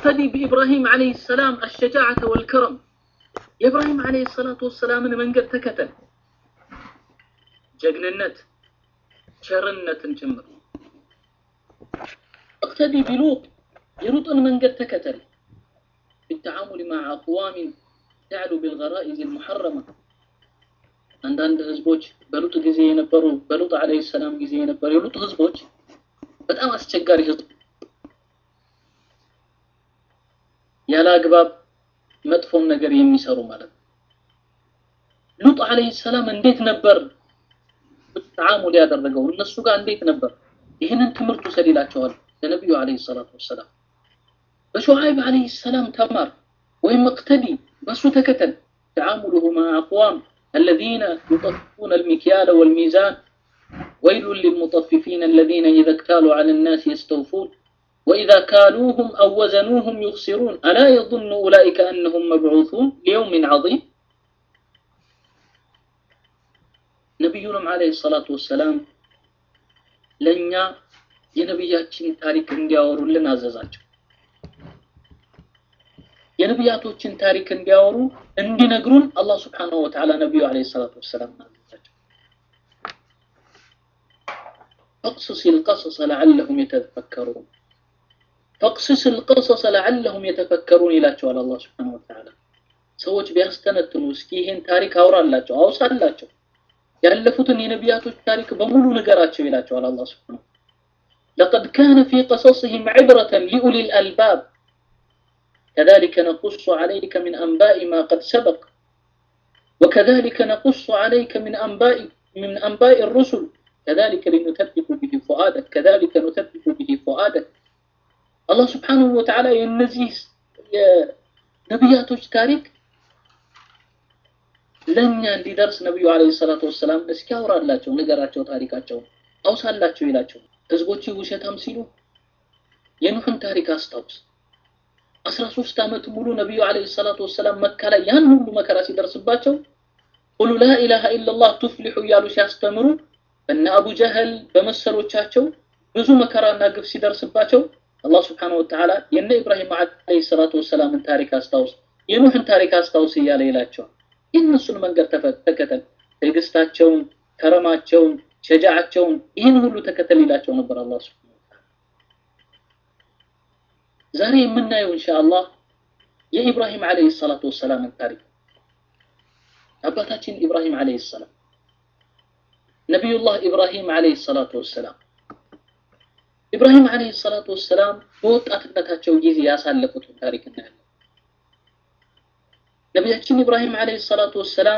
اقتدي بإبراهيم عليه السلام الشجاعة والكرم የኢብራሂም ዓለይሂ ሰላቱ ወሰላምን መንገድ ተከተል። ጀግንነት፣ ቸርነትን ጭምር اقتدي بلوط የሉጥን መንገድ ተከተል። بالتعامل مع أقوام تعلو بالغرائز المحرمة አንዳንድ ህዝቦች በሉጥ ጊዜ የነበሩ በሉጥ ዓለይሂ ሰላም ጊዜ የነበሩ የሉጥ ህዝቦች በጣም አስቸጋሪ ህዝብ ያለ አግባብ መጥፎን ነገር የሚሰሩ ማለት ነው። ሉጥ ዓለይሂ ሰላም እንዴት ነበር ተዓሙል ያደረገው እነሱ ጋር እንዴት ነበር? ይህንን ትምህርት ውሰድ ይላቸዋል ለነቢዩ ዓለይሂ ሰላቱ ወሰላም። በሹዓይብ ዓለይሂ ሰላም ተማር ወይም እቅተዲ በሱ ተከተል። ተዓሙሉሁ መዓ አቅዋም الذين يطففون المكيال والميزان ويل للمطففين الذين إذا اكتالوا على الناس يستوفون وإذا كالوهم أو وزنوهم يخسرون ألا يظن أولئك أنهم مبعوثون ليوم عظيم نبينا عليه الصلاة والسلام لن የነቢያችን ታሪክ እንዲያወሩልን አዘዛቸው። የነቢያቶችን ታሪክ እንዲያወሩ እንዲነግሩን አላህ ስብሓነሁ ወተዓላ ነቢዩ ዓለይሂ ሰላቱ ወሰላም አዘዛቸው። ፈቅስስ ልቀሰሰ ለዓለሁም የተፈከሩን ፈቅስስ ልቀሰሰ ለዓለሁም የተፈከሩን ይላቸዋል አላህ ስብሓነሁ ወተዓላ። ሰዎች ቢያስተነትኑ እስኪ ይህን ታሪክ አውራላቸው፣ አውሳላቸው፣ ያለፉትን የነቢያቶች ታሪክ በሙሉ ንገራቸው ይላቸዋል አላህ ስብሓነሁ لقد كان في قصصهم عبرة لأولي الألباب كذلك نقص عليك من أنباء ما قد سبق وكذلك نقص عليك من أنباء من أنباء الرسل كذلك لنثبت به فؤادك كذلك نثبت به فؤادك الله سبحانه وتعالى ينزيه نبياتوች ታሪክ ለኛ እንዲደርስ ነብዩ አለይሂ ሰላቱ ወሰላም እስኪ አውራላቸው ንገራቸው ታሪካቸው አውሳላቸው ይላቸው ህዝቦች ውሸታም ሲሉ የኑህን ታሪክ አስታውስ። አስራ ሶስት ዓመት ሙሉ ነቢዩ ዓለይሂ ሰላቱ ወሰላም መካ ላይ ያን ሁሉ መከራ ሲደርስባቸው ቁሉ ላኢላሃ ኢለላህ ቱፍሊሑ እያሉ ሲያስተምሩ በነ አቡ ጀህል በመሰሎቻቸው ብዙ መከራና ግፍ ሲደርስባቸው አላህ ስብሓነሁ ወተዓላ የነ ኢብራሂም ዓለይሂ ሰላቱ ወሰላምን ታሪክ አስታውስ፣ የኑህን ታሪክ አስታውስ እያለ ይላቸዋል። የእነሱን መንገድ ተከተል፣ ትዕግስታቸውን፣ ከረማቸውን ሸጃዓቸውን ይህን ሁሉ ተከተል ይላቸው ነበር አላህ ሱብሓነሁ ወተዓላ። ዛሬ የምናየው ኢንሻአላህ የኢብራሂም ዓለይሂ ሰላቱ ወሰላምን ታሪክ አባታችን ኢብራሂም ዓለይሂ ሰላም ነቢዩላህ ኢብራሂም ዓለይሂ ሰላቱ ወሰላም ኢብራሂም ዓለይሂ ሰላቱ ወሰላም በወጣትነታቸው ጊዜ ያሳለፉትን ታሪክ እናያለን። ነቢያችን ኢብራሂም ዓለይሂ ሰላቱ ወሰላም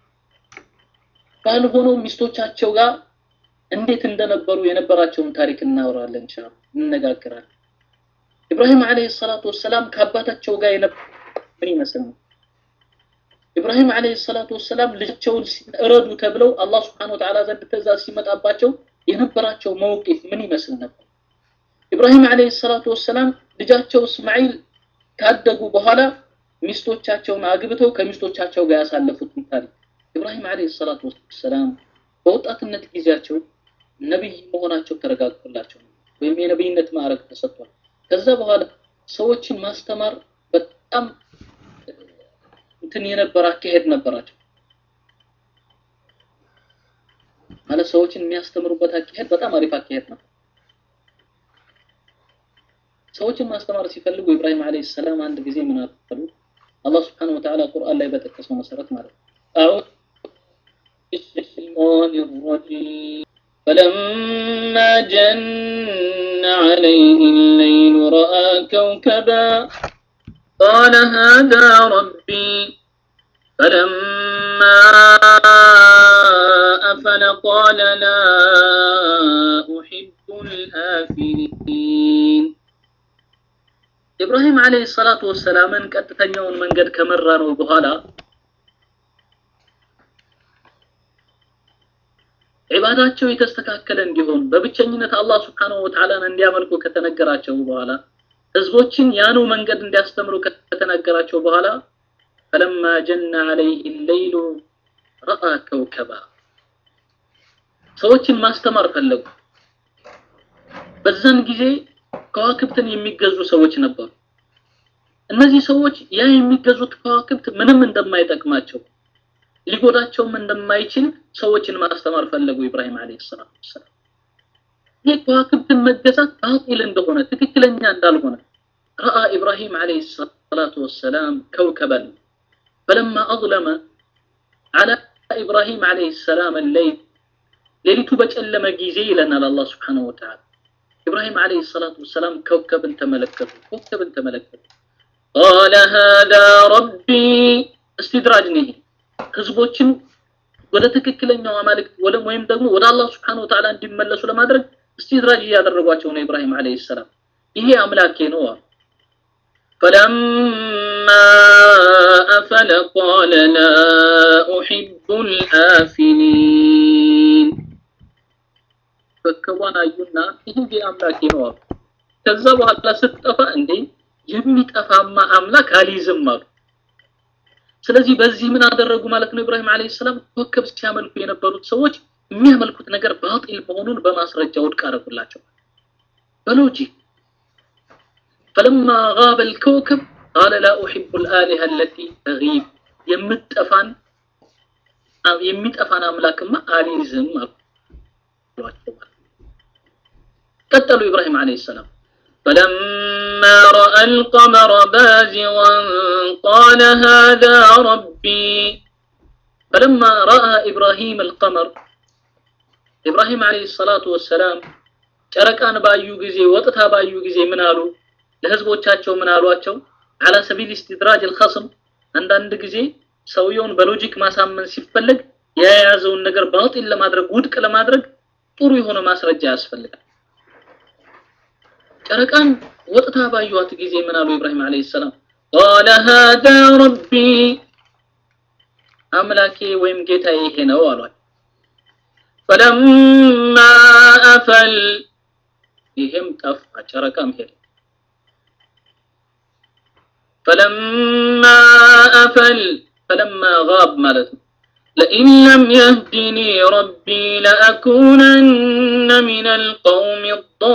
ባልሆነው ሚስቶቻቸው ጋር እንዴት እንደነበሩ የነበራቸውን ታሪክ እናወራለን፣ ኢንሻአላህ እንነጋገራለን። ኢብራሂም ዓለይሂ ሰላቱ ወሰላም ከአባታቸው ጋር የነበረ ምን ይመስል ነው? ኢብራሂም ዓለይሂ ሰላቱ ወሰላም ልጃቸውን እረዱ ተብለው አላህ ሱብሓነሁ ወተዓላ ዘንድ ትእዛዝ ሲመጣባቸው የነበራቸው መውቂፍ ምን ይመስል ነበር? ኢብራሂም ዓለይሂ ሰላቱ ወሰላም ልጃቸው እስማዒል ካደጉ በኋላ ሚስቶቻቸውን አግብተው ከሚስቶቻቸው ጋር ያሳለፉትን ታሪክ ኢብራሂም ዓለይሂ ሰላቱ ወሰላም በወጣትነት ጊዜያቸው ነቢይ መሆናቸው ተረጋግጦላቸው ወይም የነቢይነት ማዕረግ ተሰጥቷል። ከዛ በኋላ ሰዎችን ማስተማር በጣም እንትን የነበረ አካሄድ ነበራቸው። ማለት ሰዎችን የሚያስተምሩበት አካሄድ በጣም አሪፍ አካሄድ ነው። ሰዎችን ማስተማር ሲፈልጉ ኢብራሂም ዓለይሂ ሰላም አንድ ጊዜ ምን አሉ? አላህ ሱብሓነሁ ወተዓላ ቁርአን ላይ በጠቀሰው መሰረት ማለት ነው አዑዙ الشيطان الرجيم فلما جن عليه الليل رأى كوكبا قال هذا ربي فلما أفل قال لا أحب الآفلين إبراهيم عليه الصلاة والسلام ቀጥተኛውን መንገድ ከመራ ነው በኋላ ዒባዳቸው የተስተካከለ እንዲሆን በብቸኝነት አላህ ስብሓነሁ ወተዓላን እንዲያመልኩ ከተነገራቸው በኋላ ህዝቦችን ያኑ መንገድ እንዲያስተምሩ ከተነገራቸው በኋላ ፈለማ ጀነ ዐለይህ ሌይሉ ረአ ከውከባ ሰዎችን ማስተማር ፈለጉ። በዛን ጊዜ ከዋክብትን የሚገዙ ሰዎች ነበሩ። እነዚህ ሰዎች ያ የሚገዙት ከዋክብት ምንም እንደማይጠቅማቸው ሊጎዳቸውም እንደማይችል ሰዎችን ማስተማር ፈለጉ ኢብራሂም አለይሂ ሰላቱ ወሰላም። ይህ ከዋክብትን መገዛት ባጢል እንደሆነ ትክክለኛ እንዳልሆነ ረአ ኢብራሂም አለይሂ ሰላቱ ወሰላም ከውከበን ፈለማ አظለመ አላ ኢብራሂም አለይሂ ሰላም الليل ሌሊቱ በጨለመ ጊዜ ይለናል አላህ Subhanahu Wa Ta'ala ኢብራሂም አለይሂ ሰላቱ ወሰላም ከውከብን ተመለከቱ ኮከብን ተመለከቱ قال هذا ربي استدراج ነው ህዝቦችን ወደ ትክክለኛው አማልክት ወይም ደግሞ ወደ አላህ Subhanahu Wa Ta'ala እንዲመለሱ ለማድረግ استدراج እያደረጓቸው ነው ኢብራሂም አለይሂ ሰላም ይሄ አምላኬ ነው فلما أفل قال لا أحب الآفلين ኮከቧን አዩና ይሄ አምላኬ ነው አሉ። ከዛ በኋላ ስትጠፋ እንዴ የሚጠፋማ አምላክ አልይዝም አሉ። ስለዚህ በዚህ ምን አደረጉ ማለት ነው? ኢብራሂም አለይሂ ሰላም ኮከብ ሲያመልኩ የነበሩት ሰዎች የሚያመልኩት ነገር ባጢል መሆኑን በማስረጃ ውድቅ አደረጉላቸው በሎጂክ فلما غاب الكوكب قال لا أحب الآلهة التي تغيب የምትጠፋን የሚጠፋን አምላክማ አልይዝም አሏቸው ቀጠሉ ኢብራሂም አለይሂ ሰላም فلما رأى القمر بازغا قال هذا ربي فلما رأى إبراهيم القمر إبراهيم عليه الصلاة والسلام ጨረቃን ባዩ ጊዜ ወጥታ ባዩ ጊዜ ምን አሉ ለህዝቦቻቸው ምን አሏቸው على سبيل استدراج الخصم አንዳንድ ጊዜ ሰውየውን በሎጂክ ማሳመን ሲፈለግ የያዘውን ነገር ባጢል ለማድረግ ውድቅ ለማድረግ ጥሩ የሆነ ማስረጃ ያስፈልጋል ጨረቃን ወጥታ ባዩዋት ጊዜ ምን አሉ ኢብራሂም አለይሂ ሰላም قال هذا ربي አምላኬ ወይም ጌታዬ ይሄ ነው አሏል فلما أفل ይሄም ጠፋ ጨረቃም ሄደ فلما أفل فلما غاب ማለት ነው لئن لم يهدني ربي لأكونن من القوم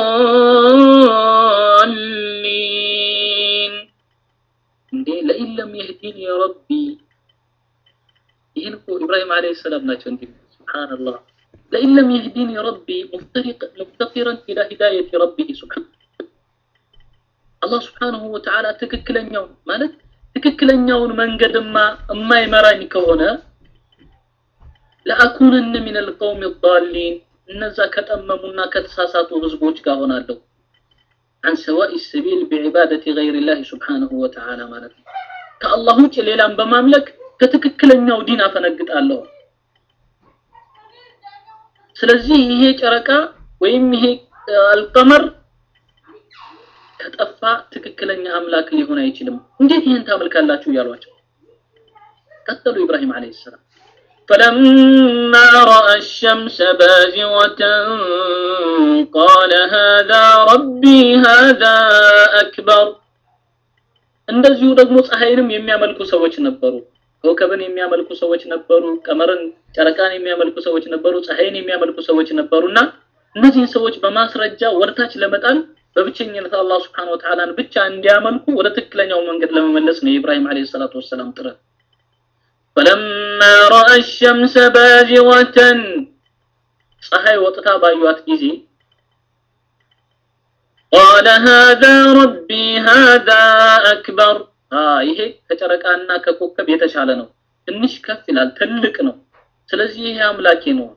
الضالين እንዴ ለኢን ለም የህዲኒ ረቢ ይህን እኮ ኢብራሂም አለይሂ ሰላም ናቸው እንዴ ሱብሃንአላህ ለኢን ለም የህዲኒ ረቢ ሙፍተሪቅ ሙፍተቂረን ኢላ ሂዳየቲ ረቢህ ሱብሃን አላህ ስብሓንሁ ወተዓላ ትክክለኛው ማለት ትክክለኛውን መንገድማ የማይመራኝ ከሆነ ለአኩንነ ሚን አልቀውም ዳሊን እነዛ ከጠመሙና ከተሳሳቱ ህዝቦች ጋር ሆናለሁ عن سواء السبيل بعبادة غير الله سبحانه وتعالى ማለት ነው ከአላህ ውጭ ሌላም በማምለክ ከትክክለኛው ዲን አፈነግጣለሁ ስለዚህ ይሄ ጨረቃ ወይም ይሄ አልቀመር ከጠፋ ትክክለኛ አምላክ ሊሆን አይችልም እንዴት ይህን ታመልካላችሁ እያሏቸው ቀጠሉ ኢብራሂም አለይሂ ሰላም فلما رأى الشمس بازغة قال هذا ربي هذا أكبر እንደዚሁ ደግሞ ፀሐይንም የሚያመልኩ ሰዎች ነበሩ ኮከብን የሚያመልኩ ሰዎች ነበሩ ቀመርን ጨረቃን የሚያመልኩ ሰዎች ነበሩ ፀሐይን የሚያመልኩ ሰዎች ነበሩና እነዚህን ሰዎች በማስረጃ ወደታች ለመጣል በብቸኝነት አላህ Subhanahu Wa Ta'ala ብቻ እንዲያመልኩ ወደ ትክክለኛው መንገድ ለመመለስ ነው የኢብራሂም አለይሂ ሰላቱ ወሰላም ጥረት فلما راى الشمس بازغه ፀሐይ ወጥታ ባዩት ጊዜ قال هذا ربي هذا اكبر ይሄ ከጨረቃና ከኮከብ የተሻለ ነው ትንሽ ከፍ ይላል ትልቅ ነው ስለዚህ ይሄ አምላኬ ነው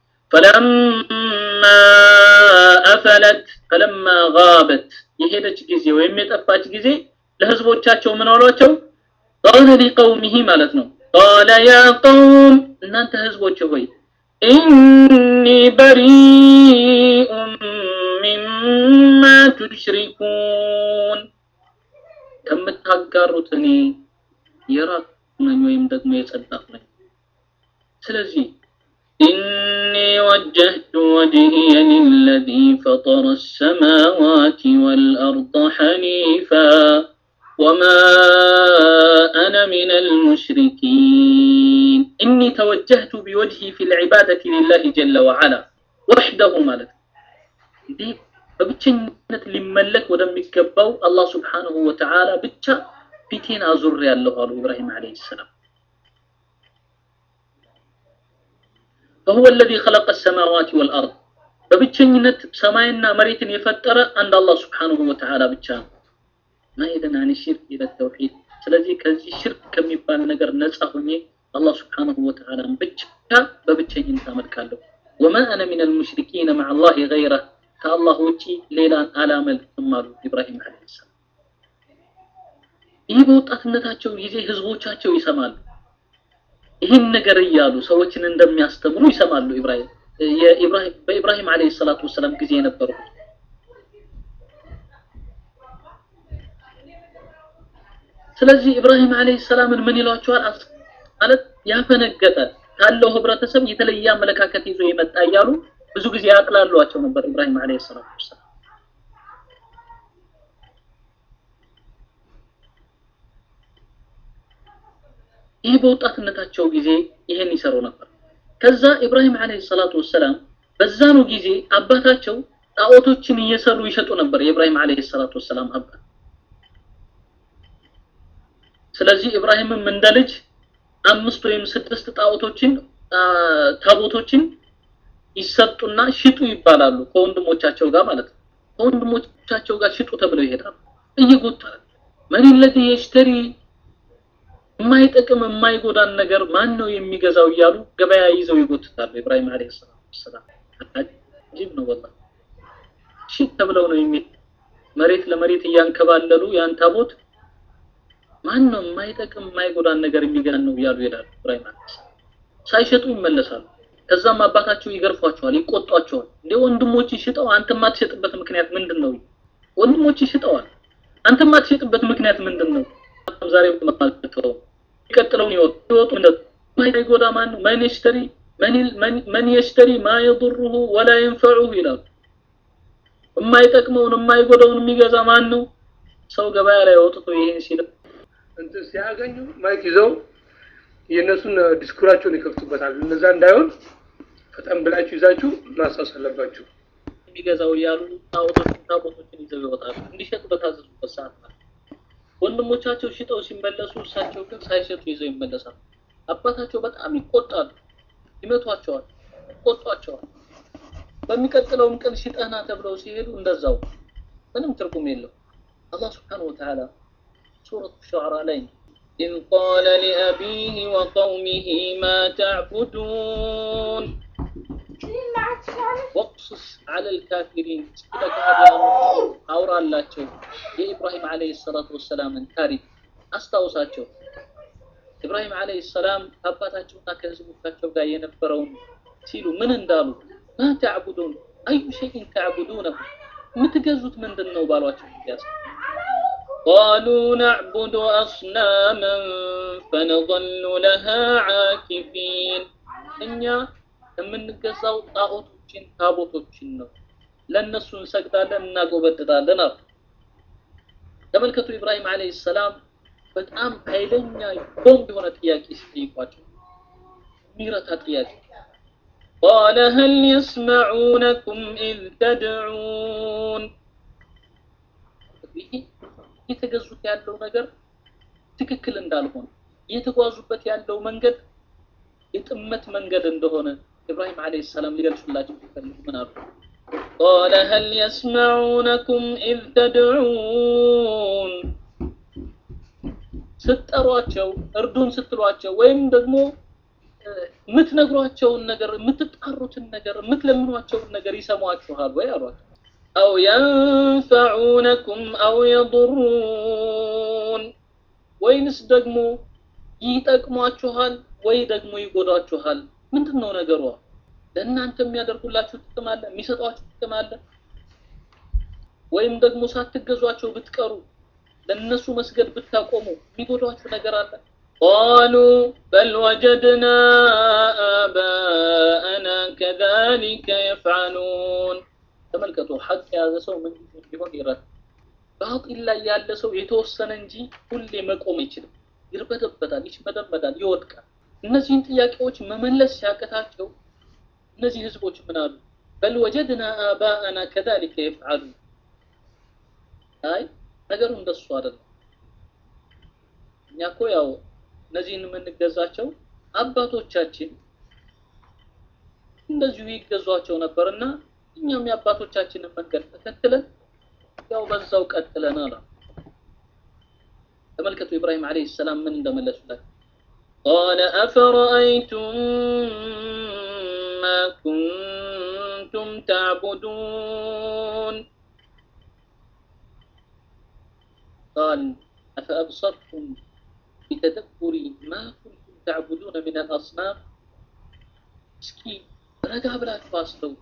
فلما أفلت فلما غابت የሄደች ጊዜ ወይም የጠፋች ጊዜ ለህዝቦቻቸው ምን አሏቸው قال لقومه ማለት ነው قال يا قوم እናንተ ህዝቦች ሆይ إني بريء مما تشركون ከምታጋሩት እኔ የራቅ ነኝ ወይም ደግሞ የጸዳሁ ነኝ ስለዚህ إني وجهت وجهي للذي فطر السماوات والأرض حنيفا وما أنا من المشركين إني توجهت بوجهي في العبادة لله جل وعلا وحده مالك دي በብቸኝነት ሊመለክ ወደሚገባው አላህ ስብሓንሁ ወተዓላ ብቻ ፊቴን አዙር ያለሁ አሉ ኢብራሂም አለይሂ ሰላም فهو الذي خلق السماوات والأرض በብቸኝነት ሰማይና መሬትን የፈጠረ አንድ አላህ ስብሓንሁ ወተዓላ ብቻ ነው ማይደን አን ሽርክ ኢለ ተውሂድ ስለዚህ ከዚህ ሽርክ ከሚባል ነገር ነፃ ሆኜ አላህ ስብሓንሁ ወተዓላን ብቻ በብቸኝነት አመልካለሁ ወማ አነ ሚን አልሙሽሪኪነ መዓ አላህ ገይረህ ከአላህ ውጪ ሌላን አላመልክም አሉ ኢብራሂም ዓለይሂ ሰላም ይህ በወጣትነታቸው ጊዜ ህዝቦቻቸው ይሰማሉ ይህን ነገር እያሉ ሰዎችን እንደሚያስተምሩ ይሰማሉ ኢብራሂም የኢብራሂም በኢብራሂም ዓለይሂ ሰላቱ ወሰላም ጊዜ የነበሩት ስለዚህ ኢብራሂም ዓለይሂ ሰላምን ምን ይሏቸዋል ማለት ያፈነገጠ ካለው ህብረተሰብ የተለየ አመለካከት ይዞ የመጣ እያሉ ብዙ ጊዜ ያቅላሏቸው ነበር ኢብራሂም ዓለይሂ ሰላቱ ወሰላም ይህ በወጣትነታቸው ጊዜ ይሄን ይሰሩ ነበር ከዛ ኢብራሂም ዓለይሂ ሰላቱ ወሰላም በዛኑ ጊዜ አባታቸው ጣዖቶችን እየሰሩ ይሸጡ ነበር የኢብራሂም ዓለይሂ ሰላቱ ወሰላም አባት ስለዚህ ኢብራሂምም እንደ ልጅ አምስት ወይም ስድስት ጣዖቶችን ታቦቶችን ይሰጡና ሽጡ ይባላሉ ከወንድሞቻቸው ጋር ማለት ነው ከወንድሞቻቸው ጋር ሽጡ ተብለው ይሄዳሉ እየጎተረ መን ለዚ የሽተሪ የማይጠቅም የማይጎዳን ነገር ማን ነው የሚገዛው እያሉ ገበያ ይዘው ይጎትታሉ ኢብራሂም አለይሂ ሰላም ሰላም አጂብ ነው ወላሂ ሽት ተብለው ነው የሚል መሬት ለመሬት እያንከባለሉ ያን ታቦት ማን ነው የማይጠቅም የማይጎዳን ነገር የሚገዛን ነው እያሉ ይሄዳሉ ኢብራሂም አለይሂ ሰላም ሳይሸጡ ይመለሳሉ ከዛም አባታቸው ይገርፏቸዋል ይቆጧቸዋል እንደ ወንድሞች ሽጠው አንተ ማትሸጥበት ምክንያት ምንድን ነው ወንድሞች ሽጠዋል አንተ ማትሸጥበት ምክንያት ምንድን ነው ዛሬ ማልተው ይቀጥለው ይወጡ ይወጡ ማይጎዳ ማን ነው ማን ይሽተሪ ማን ይሽተሪ ማ يضره ولا ينفعه ይላሉ የማይጠቅመውን የማይጎዳውን የሚገዛ ማን ነው ሰው ገበያ ላይ ወጥቶ ይሄን ሲል እንትን ሲያገኙ ማይክ ይዘው የእነሱን ዲስኩራቸውን ይከፍቱበታል እነዛ እንዳይሆን ፈጠን ብላችሁ ይዛችሁ ማሳስ አለባችሁ የሚገዛው እያሉ ጣዖቶችን ታቦቶችን ይዘው ይወጣሉ እንዲሸጡ በታዘዙበት ሰዓት ማለት ወንድሞቻቸው ሽጠው ሲመለሱ እሳቸው ግን ሳይሸጡ ይዘው ይመለሳሉ አባታቸው በጣም ይቆጣሉ ይመቷቸዋል ይቆጧቸዋል በሚቀጥለውም ቀን ሽጠህና ተብለው ሲሄዱ እንደዛው ምንም ትርጉም የለው አላህ ስብሓንሁ ወተዓላ ሱረቱ ሸዕራ ላይ إذ قال لأبيه وقومه ما تعبدون واقصص على الكافرين سكيلة كهديان أورا اللاتشو يا إبراهيم عليه الصلاة والسلام تاريخ أستوصاتشو إبراهيم عليه السلام أباتاتشو ناكزبوكاتشو قا ينبرون سيلو من اندالو ما تعبدون أي شيء تعبدونه متجزت من دنو بالواتشو قالوا نعبد أصناما فنظل لها عاكفين እኛ የምንገዛው ጣዖቶችን ታቦቶችን ነው ለእነሱ እንሰግዳለን እናጎበድዳለን አሉ ተመልከቱ ኢብራሂም አለይሂ ሰላም በጣም ኃይለኛ ቦምብ የሆነ ጥያቄ ሲጠይቋቸው የሚረታ ጥያቄ قال هل يسمعونكم إذ تدعون እየተገዙት ያለው ነገር ትክክል እንዳልሆነ እየተጓዙበት ያለው መንገድ የጥመት መንገድ እንደሆነ ኢብራሂም አለይሂ ሰላም ሊገልጹላቸው ሲፈልጉ ምን አሉ? قال هل يسمعونكم إذ تدعون ስትጠሯቸው እርዱን ስትሏቸው ወይም ደግሞ የምትነግሯቸውን ነገር የምትጣሩትን ነገር የምትለምኗቸውን ነገር ይሰሟችኋል ወይ አሏቸው። أو ينفعونكم أو يضرون ወይንስ ደግሞ ይጠቅሟችኋል ወይ ደግሞ ይጎዳችኋል ምንድን ነው ነገሯ ለእናንተ የሚያደርጉላችሁ ጥቅም አለ የሚሰጧችሁ ጥቅም አለ ወይም ደግሞ ሳትገዟቸው ብትቀሩ ለነሱ መስገድ ብታቆሙ የሚጎዳችሁ ነገር አለ قالوا بل وجدنا آباءنا كذلك يفعلون ተመልከቱ ሐቅ የያዘ ሰው ምን ቢሆን ይረድ ባጢል ላይ ያለ ሰው የተወሰነ እንጂ ሁሌ መቆም አይችልም ይርበተበታል ይሽመደመዳል ይወድቃል እነዚህን ጥያቄዎች መመለስ ሲያቀታቸው እነዚህ ህዝቦች ምን አሉ በል ወጀድና አባአና ከዛሊከ የፍዓሉ አይ ነገሩ እንደሱ አይደለም እኛ እኮ ያው እነዚህን የምንገዛቸው አባቶቻችን እንደዚሁ ይገዟቸው ነበር እና እኛም የአባቶቻችንን መንገድ ተከትለን ያው በዛው ቀጥለናል። ተመልከቱ ኢብራሂም ዓለይሂ ሰላም ምን እንደመለሱለት ቃለ አፈረአይቱም ማ ኩንቱም ተዕቡዱን ቃል አፈአብሰርቱም ቢተደቡሪ ማ ኩንቱም ተዕቡዱነ ምን አልአስናም እስኪ ረጋ ብላችሁ አስተውሉ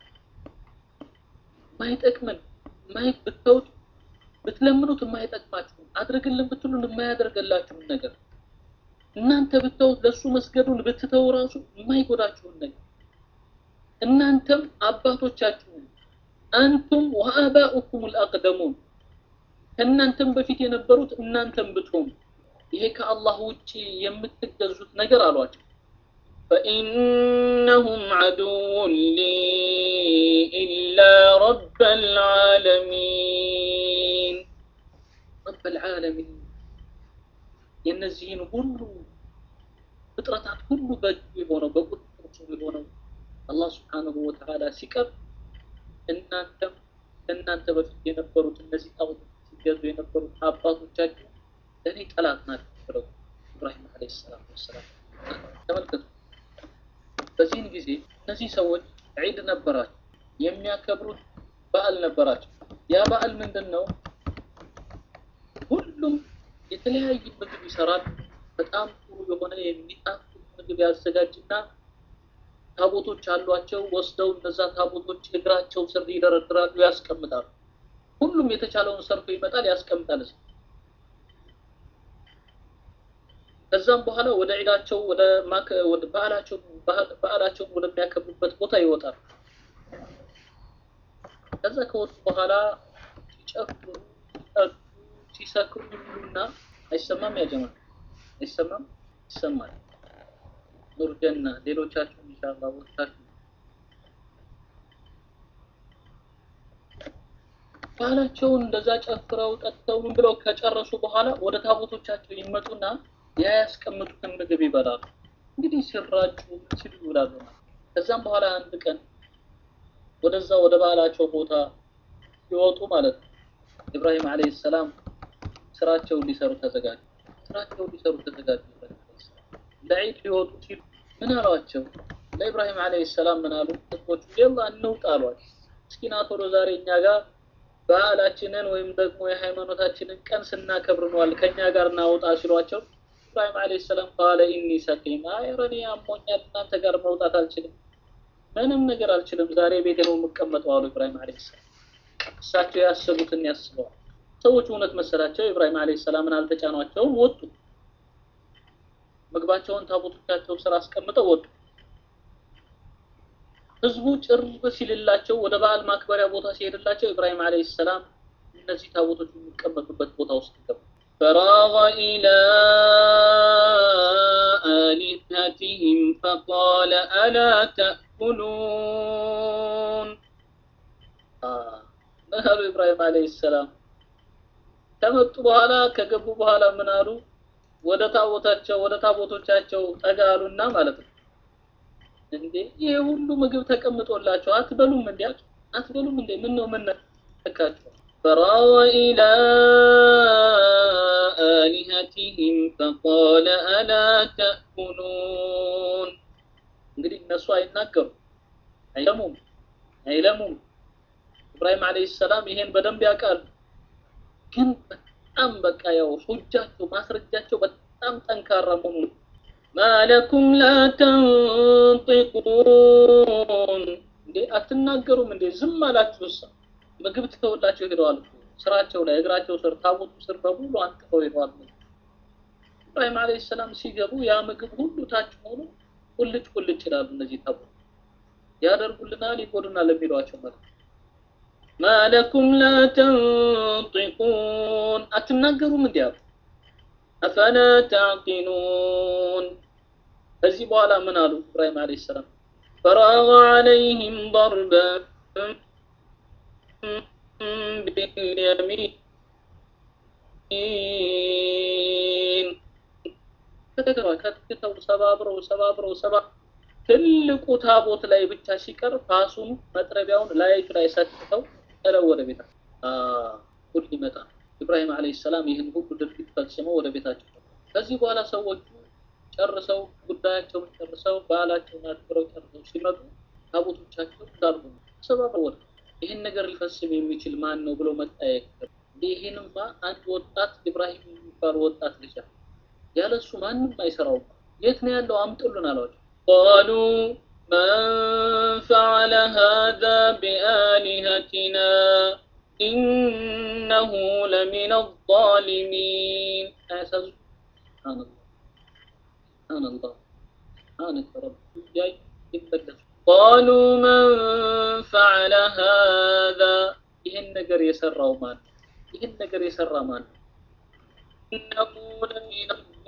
ማይጠቅምን ማይ ብተውት ብትለምኑት የማይጠቅማችሁን አድርግልን ብትሉን የማያደርገላችሁን ነገር እናንተ ብተውት ለሱ መስገዱን ብትተው ራሱ የማይጎዳችሁን ነገር እናንተም አባቶቻችሁን አንቱም ወአባኡኩም አልአቅደሙን ከእናንተም በፊት የነበሩት እናንተም ብትሆኑ ይሄ ከአላህ ውጪ የምትገዙት ነገር አሏቸው فإنهم عدو لي إلا رب العالمين رب العالمين የነዚህን ሁሉ ፍጥረታት ሁሉ በእጁ የሆነው በቁጥጥር ስር የሆነው አላህ ስብሓንሁ ወተዓላ ሲቀር እናንተም ከእናንተ በፊት የነበሩት እነዚህ ጣዖቶች ሲገዙ የነበሩት አባቶቻችሁ ለእኔ ጠላት ናቸው ብለው ኢብራሂም ዓለይሂ ሰላቱ ወሰላም ተመልከቱ። በዚህን ጊዜ እነዚህ ሰዎች ዒድ ነበራቸው፣ የሚያከብሩት በዓል ነበራቸው። ያ በዓል ምንድን ነው? ሁሉም የተለያየ ምግብ ይሰራል። በጣም ጥሩ የሆነ የሚጣፍጥ ምግብ ያዘጋጅና ታቦቶች አሏቸው። ወስደው እነዛ ታቦቶች እግራቸው ስር ይደረድራሉ፣ ያስቀምጣሉ። ሁሉም የተቻለውን ሰርቶ ይመጣል፣ ያስቀምጣል። ከዛም በኋላ ወደ ዒዳቸው ወደ ማከ ወደ በዓላቸው በዓላቸውን ወደሚያከብሩበት ቦታ ይወጣል። ከዛ ከወጡ በኋላ ሲጨፍሩ፣ ሲጠጡ፣ ሲሰክሩ ይሉና አይሰማም? ያ ጀማ አይሰማም? ይሰማል። ኑር ጀና ሌሎቻችሁ ኢንሻአላህ ወጣችሁ ባህላቸውን እንደዛ ጨፍረው ጠጥተው ምን ብለው ከጨረሱ በኋላ ወደ ታቦቶቻቸው ይመጡና ያ ያስቀምጡትን ምግብ ይበላሉ። እንግዲህ ሲራጩ ሲሉ ይውላሉ። ከዛም በኋላ አንድ ቀን ወደዛ ወደ ባህላቸው ቦታ ሲወጡ ማለት ነው ኢብራሂም ዓለይሂ ሰላም ስራቸውን ሊሰሩ ተዘጋጁ። ስራቸውን ሊሰሩ ተዘጋጁ። ለዒድ ሊወጡ ሲሉ ምን አሏቸው? ለኢብራሂም ዓለይሂ ሰላም ምን አሉ? ህዝቦቹ የላ እንውጣ አሏቸው። እስኪ ና ቶሎ ዛሬ እኛ ጋር በዓላችንን ወይም ደግሞ የሃይማኖታችንን ቀን ስናከብር ነዋል ከኛ ጋር እናውጣ ሲሏቸው ኢብራሂም ዓለይሂ ሰላም ቃለ ኢኒ ሰቂም፣ አይ ኧረ እኔ አሞኛል እናንተ ጋር መውጣት አልችልም፣ ምንም ነገር አልችልም፣ ዛሬ ቤቴ ነው የምቀመጠው አሉ ኢብራሂም ዓለይሂ ሰላም። እሳቸው ያሰቡትን ያስበዋል። ሰዎቹ እውነት መሰላቸው። ኢብራሂም ዓለይሂ ሰላምን አልተጫኗቸውም፣ ወጡ። ምግባቸውን ታቦቶቻቸው ስራ አስቀምጠው ወጡ። ህዝቡ ጭር ሲልላቸው ወደ በዓል ማክበሪያ ቦታ ሲሄድላቸው ኢብራሂም ዓለይሂ ሰላም እነዚህ ታቦቶች የሚቀመጡበት ቦታ ውስጥ ገቡ። ፈራገ ኢላ አሊሀቲሂም ፈቃለ አላ ተእኩሉን ምን አሉ ኢብራሂም ዓለይሂ ሰላም ከመጡ በኋላ ከገቡ በኋላ ምን አሉ? ወደ ታቦታቸው ወደ ታቦቶቻቸው ጠጋ አሉና ማለት ነው እንዴ ይሄ ሁሉ ምግብ ተቀምጦላቸው አትበሉም እንዴ አትበሉም እንዴ ምን ነው ምን ነካችሁ ፈራወ ኢላ አሊሀቲሂም ፈቃለ አላ ተእኩሉን እንግዲህ እነሱ አይናገሩ አይለሙም አይለሙም ኢብራሂም ዓለይሂ ሰላም ይሄን በደንብ ያውቃሉ ግን በጣም በቃ ያው ሑጃቸው ማስረጃቸው በጣም ጠንካራ መሆኑ ማለኩም ላ ተንጢቁን እንዴ አትናገሩም እንዴ ዝም አላችሁስ ምግብ ትተውላቸው ሄደዋል ስራቸው ላይ እግራቸው ስር ታቦቱ ስር በሙሉ አንጥፈው ሄደዋል ኢብራሂም ዓለይሂ ሰላም ሲገቡ ያ ምግብ ሁሉ ታች ሆኖ ቁልጭ ቁልጭ ይላሉ እነዚህ ታቦት ያደርጉልናል ይጎዱናል የሚሏቸው ማለት ማለኩም ላ ተንጢቁን አትናገሩም እንዴ አሉ አፈላ ተዕቂሉን ከዚህ በኋላ ምን አሉ ኢብራሂም ዓለይሂ ሰላም ፈራገ ዐለይሂም ضربا باليمين ከተገባ ከትተው ሰባብረው ሰባብረው ሰባ ትልቁ ታቦት ላይ ብቻ ሲቀር ፋሱን መጥረቢያውን ላይቱ ላይ ሰጥተው ጥለው ወደ ቤታቸው ሁሉ ይመጣ ኢብራሂም አለይሂ ሰላም ይህን ሁሉ ድርጊት ፈጽመው ወደ ቤታቸው ከዚህ በኋላ ሰዎቹ ጨርሰው ጉዳያቸውን ጨርሰው ባህላቸውን አክብረው ጨርሰው ሲመጡ ታቦቶቻቸው እንዳሉ ሰባብረው ወደ ይህን ነገር ሊፈጽም የሚችል ማን ነው ብለው መጠየቅ ይህንማ አንድ ወጣት ኢብራሂም የሚባል ወጣት ልጅ ያለሱ ማንም አይሰራውም የት ነው ያለው አምጡልን አሏቸው قالوا من فعل هذا بآلهتنا إنه لمن الظالمين سبحان الله سبحان الله سبحانك رب جاي قالوا من فعل هذا ይህን ነገር የሰራው ማን ይህን ነገር የሰራ ማን إنه لمن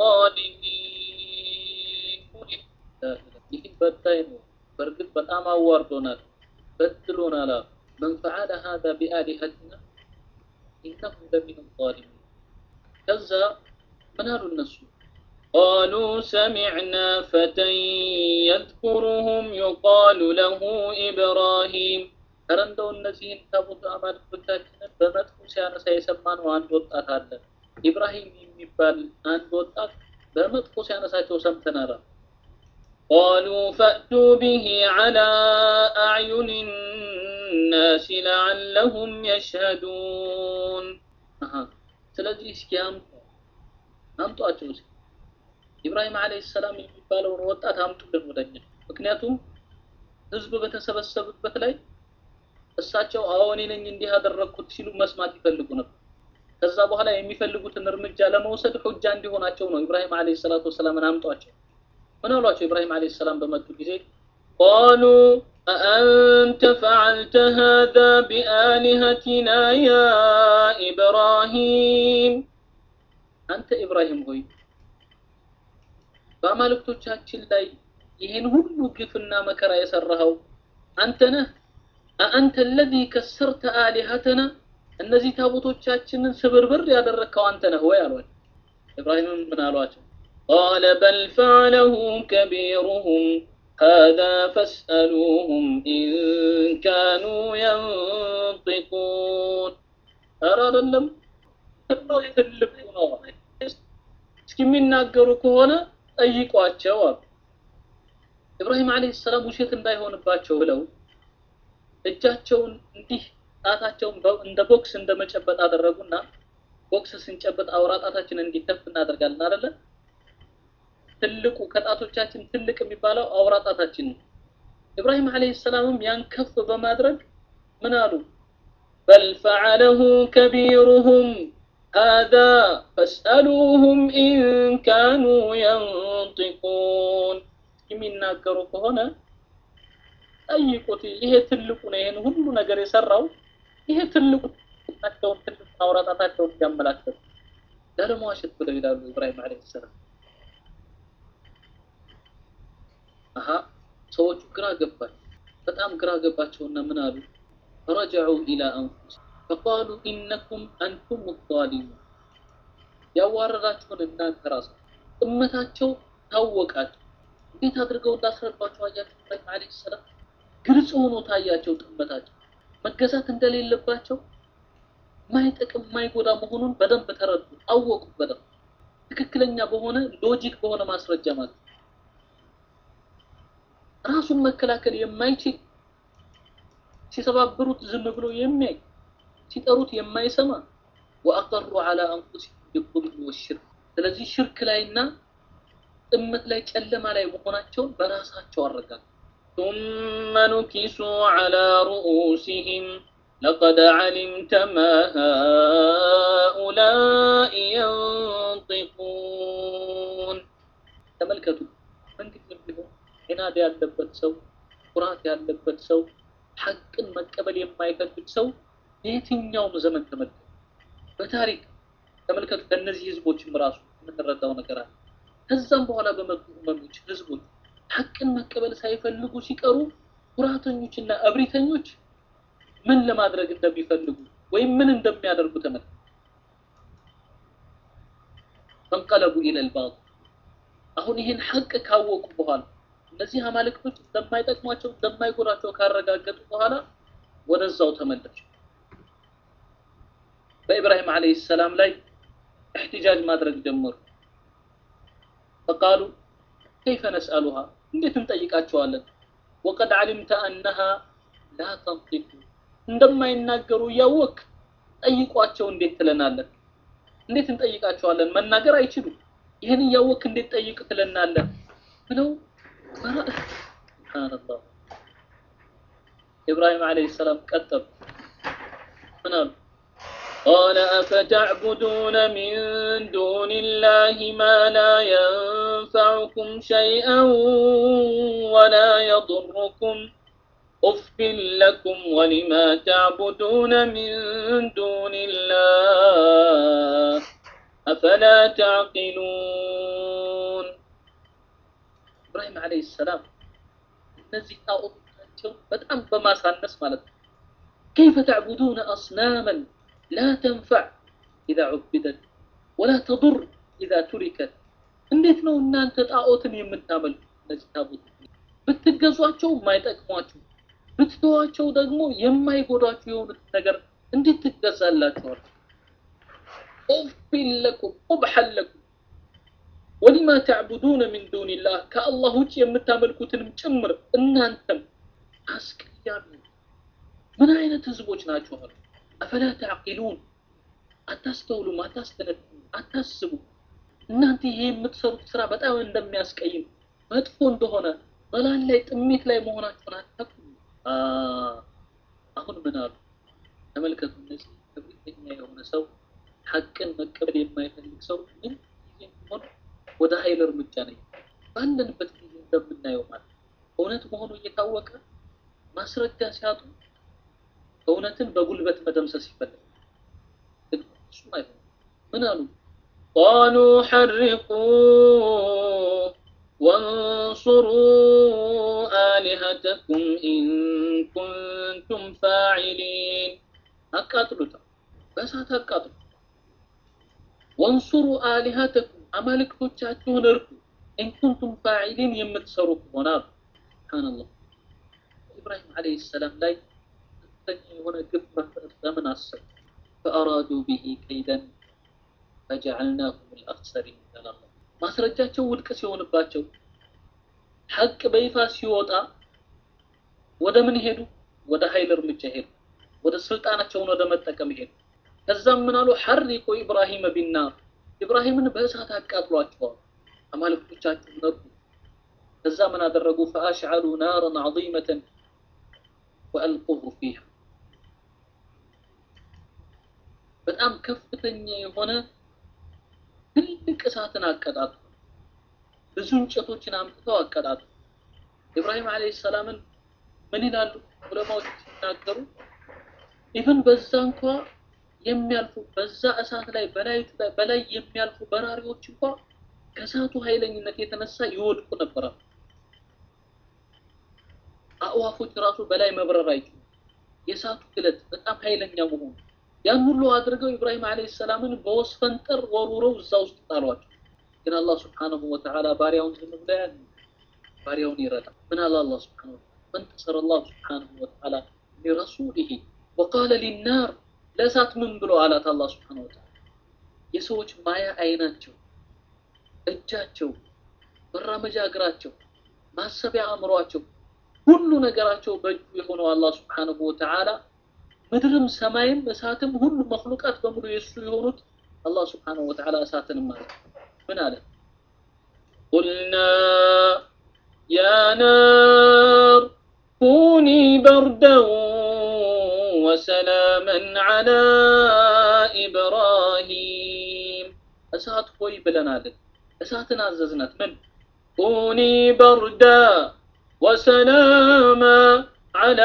الظالمين ይህ በዳይ ነው በእርግጥ በጣም አዋርዶናል በድሎናል من فعل هذا بآلهتنا إنه لمن الظالمين ከዛ ምን አሉ እነሱ قالوا سمعنا فتى يذكرهم يقال له إبراهيم ኧረ እንደው እነዚህን ታቦት አማልክቶቻችንን በመጥፎ ሲያነሳ የሰማነው አንድ ወጣት አለ ኢብራሂም የሚባል አንድ ወጣት በመጥፎ ሲያነሳቸው ሰምተናል قالوا فأتوا به على أعين الناس لعلهم يشهدون أها ስለዚህ እስኪ አምጡ አምጧቸው እስኪ ኢብራሂም አለይሂ ሰላም የሚባለውን ወጣት አምጡልን ወደኛ ምክንያቱም ህዝብ በተሰበሰበበት ላይ እሳቸው አዎ እኔ ነኝ እንዲህ ያደረግኩት ሲሉ መስማት ይፈልጉ ነበር ከዛ በኋላ የሚፈልጉትን እርምጃ ለመውሰድ ሁጃ እንዲሆናቸው ነው ኢብራሂም አለይሂ ሰላቱ ወሰላምን አምጧቸው ምን አሏቸው ኢብራሂም አለይሂ ሰላም በመጡ ጊዜ قالوا أأنت فعلت هذا بآلهتنا يا إبراهيم أنت إبراهيم هوي በአማልክቶቻችን ላይ ይህን ሁሉ ግፍና መከራ የሰራኸው አንተ ነህ አአንተ الذي كسرت آلهتنا እነዚህ ታቦቶቻችንን ስብርብር ያደረግከው አንተ ነህ ወይ አሏቸው ኢብራሂምም ምን አሏቸው قال بل فعله كبيرهم هذا فاسألوهم إن كانوا ينطقون ኧረ አይደለም ትልቁ ነው እስኪ የሚናገሩ ከሆነ ጠይቋቸው አሉ ኢብራሂም አለይሂ ሰላም ውሸት እንዳይሆንባቸው ብለው እጃቸውን እንዲህ ጣታቸውን እንደ ቦክስ እንደመጨበጥ አደረጉና ቦክስ ስንጨበጥ አውራ ጣታችን እንዲተፍ እናደርጋለን አይደለ ትልቁ ከጣቶቻችን ትልቅ የሚባለው አውራ ጣታችን ነው ኢብራሂም አለይሂ ሰላምም ያን ከፍ በማድረግ ምን አሉ بل فعله كبيرهم هذا فاسألوهم إن كانوا ينطقون የሚናገሩ ከሆነ ጠይቁት ይሄ ትልቁ ነው ይሄን ሁሉ ነገር የሰራው ይሄ ትልቁ ናቸውን ትልቁ አውራጣታቸውን ያመላክታል ላለመዋሸት ብለው ይላሉ ኢብራሂም አለይሂ ሰላም አሀ ሰዎቹ ግራ ገባል በጣም ግራ ገባቸውና ምን አሉ فرجعوا إلى أنفسهم فقالوا إنكم أنتم الظالمون ያዋረዳችሁን እናንተ ራሱ እመታቸው ታወቃቸው እንዴት አድርገው እንዳስረዷቸው አያቸው ኢብራሂም አለይሂ ሰላም ግልጽ ሆኖ ታያቸው ጥመታቸው መገዛት እንደሌለባቸው ማይጠቅም ማይጎዳ መሆኑን በደንብ ተረዱ አወቁ በደንብ ትክክለኛ በሆነ ሎጂክ በሆነ ማስረጃ ማለት ራሱን መከላከል የማይችል ሲሰባብሩት ዝም ብሎ የሚያይ ሲጠሩት የማይሰማ ወአቀሩ على انفسهم بالظلم والشرك ስለዚህ ሽርክ ላይና ጥመት ላይ ጨለማ ላይ መሆናቸውን በራሳቸው አረጋግጡ ثم نكسوا على رؤوسهم لقد علمت ما هؤلاء ينطقون ተመልከቱ መንግስት ቢሆን ዒናድ ያለበት ሰው ኩራት ያለበት ሰው ሐቅን መቀበል የማይፈልግ ሰው የትኛውም ዘመን ተመልከቱ በታሪክ ተመልከቱ ከነዚህ ህዝቦችም ራሱ የምንረዳው ነገር አለ ከዛም በኋላ በመጡ እመሞች ህዝቦች ሐቅን መቀበል ሳይፈልጉ ሲቀሩ ኩራተኞችና እብሪተኞች ምን ለማድረግ እንደሚፈልጉ ወይም ምን እንደሚያደርጉ ተመልከቱ ፈንቀለቡ ኢለል ባጢል አሁን ይህን ሐቅ ካወቁ በኋላ እነዚህ አማልክቶች እንደማይጠቅሟቸው እንደማይጎዳቸው ካረጋገጡ በኋላ ወደዛው ተመለሱ። በኢብራሂም ዓለይሂ ሰላም ላይ እሕትጃጅ ማድረግ ጀመሩ። ፈቃሉ ከይፈ ነስአሉሃ እንዴት እንጠይቃቸዋለን? ወቀድ ዓሊምተ አነሃ ላ ተንጢቁ እንደማይናገሩ እያወቅ ጠይቋቸው እንዴት ትለናለን? እንዴት እንጠይቃቸዋለን? መናገር አይችሉም። ይህን እያወቅ እንዴት ጠይቅ ትለናለን? ብለው ሱብሃነላህ ኢብራሂም ዓለይሂ ሰላም ቀጠሉ። ምን አሉ? قال أفتعبدون من دون الله ما لا ينفعكم شيئا ولا يضركم أف لكم ولما تعبدون من دون الله أفلا تعقلون إبراهيم عليه السلام እነዚህ ጣዖቶቻቸው በጣም በማሳነስ ማለት ነው كيف تعبدون أصناما لا تنفع إذا عبدت ولا تضر إذا تركت እንዴት ነው እናንተ ጣዖትን የምታመልኩ እነዚህ ታቦት ብትገዟቸው የማይጠቅሟችሁ ብትተዋቸው ደግሞ የማይጎዳችሁ የሆኑት ነገር እንዴት ትገዛላችኋል? ኡፊን ለኩም ቁብሐን ለኩም ወሊማ ተዕቡዱነ ሚን ዱኒላህ ከአላህ ውጭ የምታመልኩትንም ጭምር እናንተም አስቀያሚ ምን አይነት ህዝቦች ናቸው አሉ። አፈላ ተዕቂሉን አታስተውሉም፣ አታስተነትኑ፣ አታስቡ። እናንተ ይሄ የምትሰሩት ስራ በጣም እንደሚያስቀይም መጥፎ እንደሆነ በላን ላይ ጥሜት ላይ መሆናቸውን አታውቁም። አሁን ምን አሉ? ተመልከቱ። እነዚህ እብሪተኛ የሆነ ሰው ሐቅን መቀበል የማይፈልግ ሰው ምን ጊዜ ሆን ወደ ኃይል እርምጃ ነው ባለንበት ጊዜ እንደምናየው ማለት እውነት መሆኑ እየታወቀ ማስረጃ ሲያጡ እውነትን በጉልበት መደምሰስ ይፈልጋል። ግን እሱም አይሆንም። ምን አሉ? ቃሉ ሐሪቁ وانصروا آلهتكم إن كنتم فاعلين አቃጥሉት፣ በእሳት አቃጥሉ። ወንሱሩ አሊሃተኩም አማልክቶቻችሁን እርዱ፣ ኢንኩንቱም ፋዒሊን የምትሰሩ ከሆነ አሉ። ሱብሓነላህ ኢብራሂም ዓለይሂ ሰላም ላይ ከፍተኛ የሆነ ግፍ መፍጠር ለምን አሰቡ? ፈአራዱ ቢሂ ከይደን ፈጀዐልናሁም አልአኽሰሪን ይላል። ማስረጃቸው ውድቅ ሲሆንባቸው ሐቅ በይፋ ሲወጣ ወደ ምን ሄዱ? ወደ ኃይል እርምጃ ሄዱ። ወደ ስልጣናቸውን ወደ መጠቀም ሄዱ። ከዛም ምን አሉ? ሐሪቁ ኢብራሂም ቢናር ኢብራሂምን በእሳት አቃጥሏቸዋል። አማልክቶቻቸውን ነዱ። ከዛ ምን አደረጉ? ፈአሽዐሉ ናረን ዐዚመተን ወአልቁሁ ፊሃ በጣም ከፍተኛ የሆነ ትልቅ እሳትን አቀጣጡ። ብዙ እንጨቶችን አምጥተው አቀጣጡ። ኢብራሂም ዓለይሂ ሰላምን ምን ይላሉ ዑለማዎች ሲናገሩ ኢቭን በዛ እንኳ የሚያልፉ በዛ እሳት ላይ በላይ በላይ የሚያልፉ በራሪዎች እንኳ ከእሳቱ ኃይለኝነት የተነሳ ይወድቁ ነበር። አእዋፎች ራሱ በላይ መብረር አይችሉም። የእሳቱ ግለት በጣም ኃይለኛ መሆኑ ያን ሁሉ አድርገው ኢብራሂም ዓለይሂ ሰላምን በወስፈንጠር ወርውረው እዛ ውስጥ ጣሏቸው። ግን አላህ ስብሓነሁ ወተዓላ ባሪያውን ዝም ብሎ ያን ባሪያውን ይረዳል። ምን አለ አላህ ስብሓነሁ ፈንተሰረ አላህ ስብሓነሁ ወተዓላ ሊረሱሊሂ ወቃለ ሊናር ለእሳት ምን ብሎ አላት አላህ ስብሓነሁ ወተዓላ የሰዎች ማያ አይናቸው፣ እጃቸው፣ መራመጃ እግራቸው፣ ማሰቢያ አእምሯቸው፣ ሁሉ ነገራቸው በእጁ የሆነው አላህ ስብሓነሁ ወተዓላ ምድርም ሰማይም እሳትም ሁሉ መክሉቃት በሙሉ የእሱ የሆኑት አላህ ስብሓነሁ ወተዓላ እሳትንም ማለት ምን አለ? ቁልና ያ ናር ኩኒ በርደን ወሰላመን ዐላ ኢብራሂም እሳት ሆይ ብለናልን። እሳትን አዘዝናት ምን ኩኒ በርዳ ወሰላማ ዐላ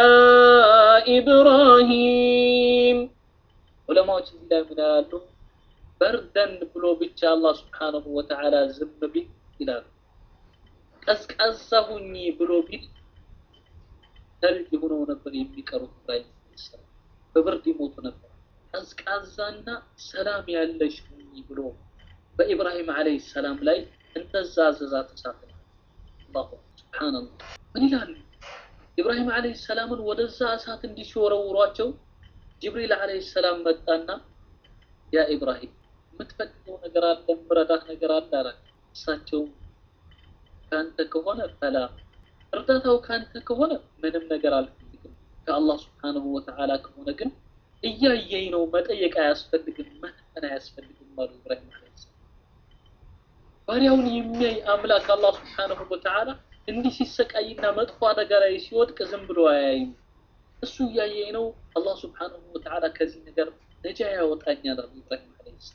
ኢብራሂም ዑለማዎች እዚህ ላይ ምን ያሉ በርደን ብሎ ብቻ አላህ ስብሓነሁ ወተዓላ ዝም ቢል ይላሉ። ቀዝቃዛ ሁኚ ብሎ ቢል ተልጅ ሆነው ነበር የሚቀሩት ኢብራሂም በብርድ ይሞቱ ነበር። ቀዝቃዛና ሰላም ያለሽ ሁኚ ብሎ በኢብራሂም ዓለይሂ ሰላም ላይ እንደዛ አዘዛት እሳት አላሁ ሱብሃንአላህ ምን ይላሉ ኢብራሂም አለይሂ ሰላምን ወደዛ እሳት እንዲወረውሯቸው ጅብሪል አለይሂ ሰላም መጣና ያ ኢብራሂም የምትፈልገው ነገር አለ ምረዳት ነገር አለ አላቸው እሳቸው ከአንተ ከሆነ ፈላ እርዳታው ከአንተ ከሆነ ምንም ነገር አልፈልግም ከአላህ ስብሓንሁ ወተዓላ ከሆነ ግን እያየኝ ነው መጠየቅ አያስፈልግም መተን አያስፈልግም አሉ ኢብራሂም አለ ሰላም ባሪያውን የሚያይ አምላክ አላህ ስብሓንሁ ወተዓላ እንዲህ ሲሰቃይና መጥፎ አደጋ ላይ ሲወድቅ ዝም ብሎ አያይም እሱ እያየኝ ነው አላህ ስብሓንሁ ወተዓላ ከዚህ ነገር ነጃ ያወጣኛል አሉ ኢብራሂም አለ ሰላም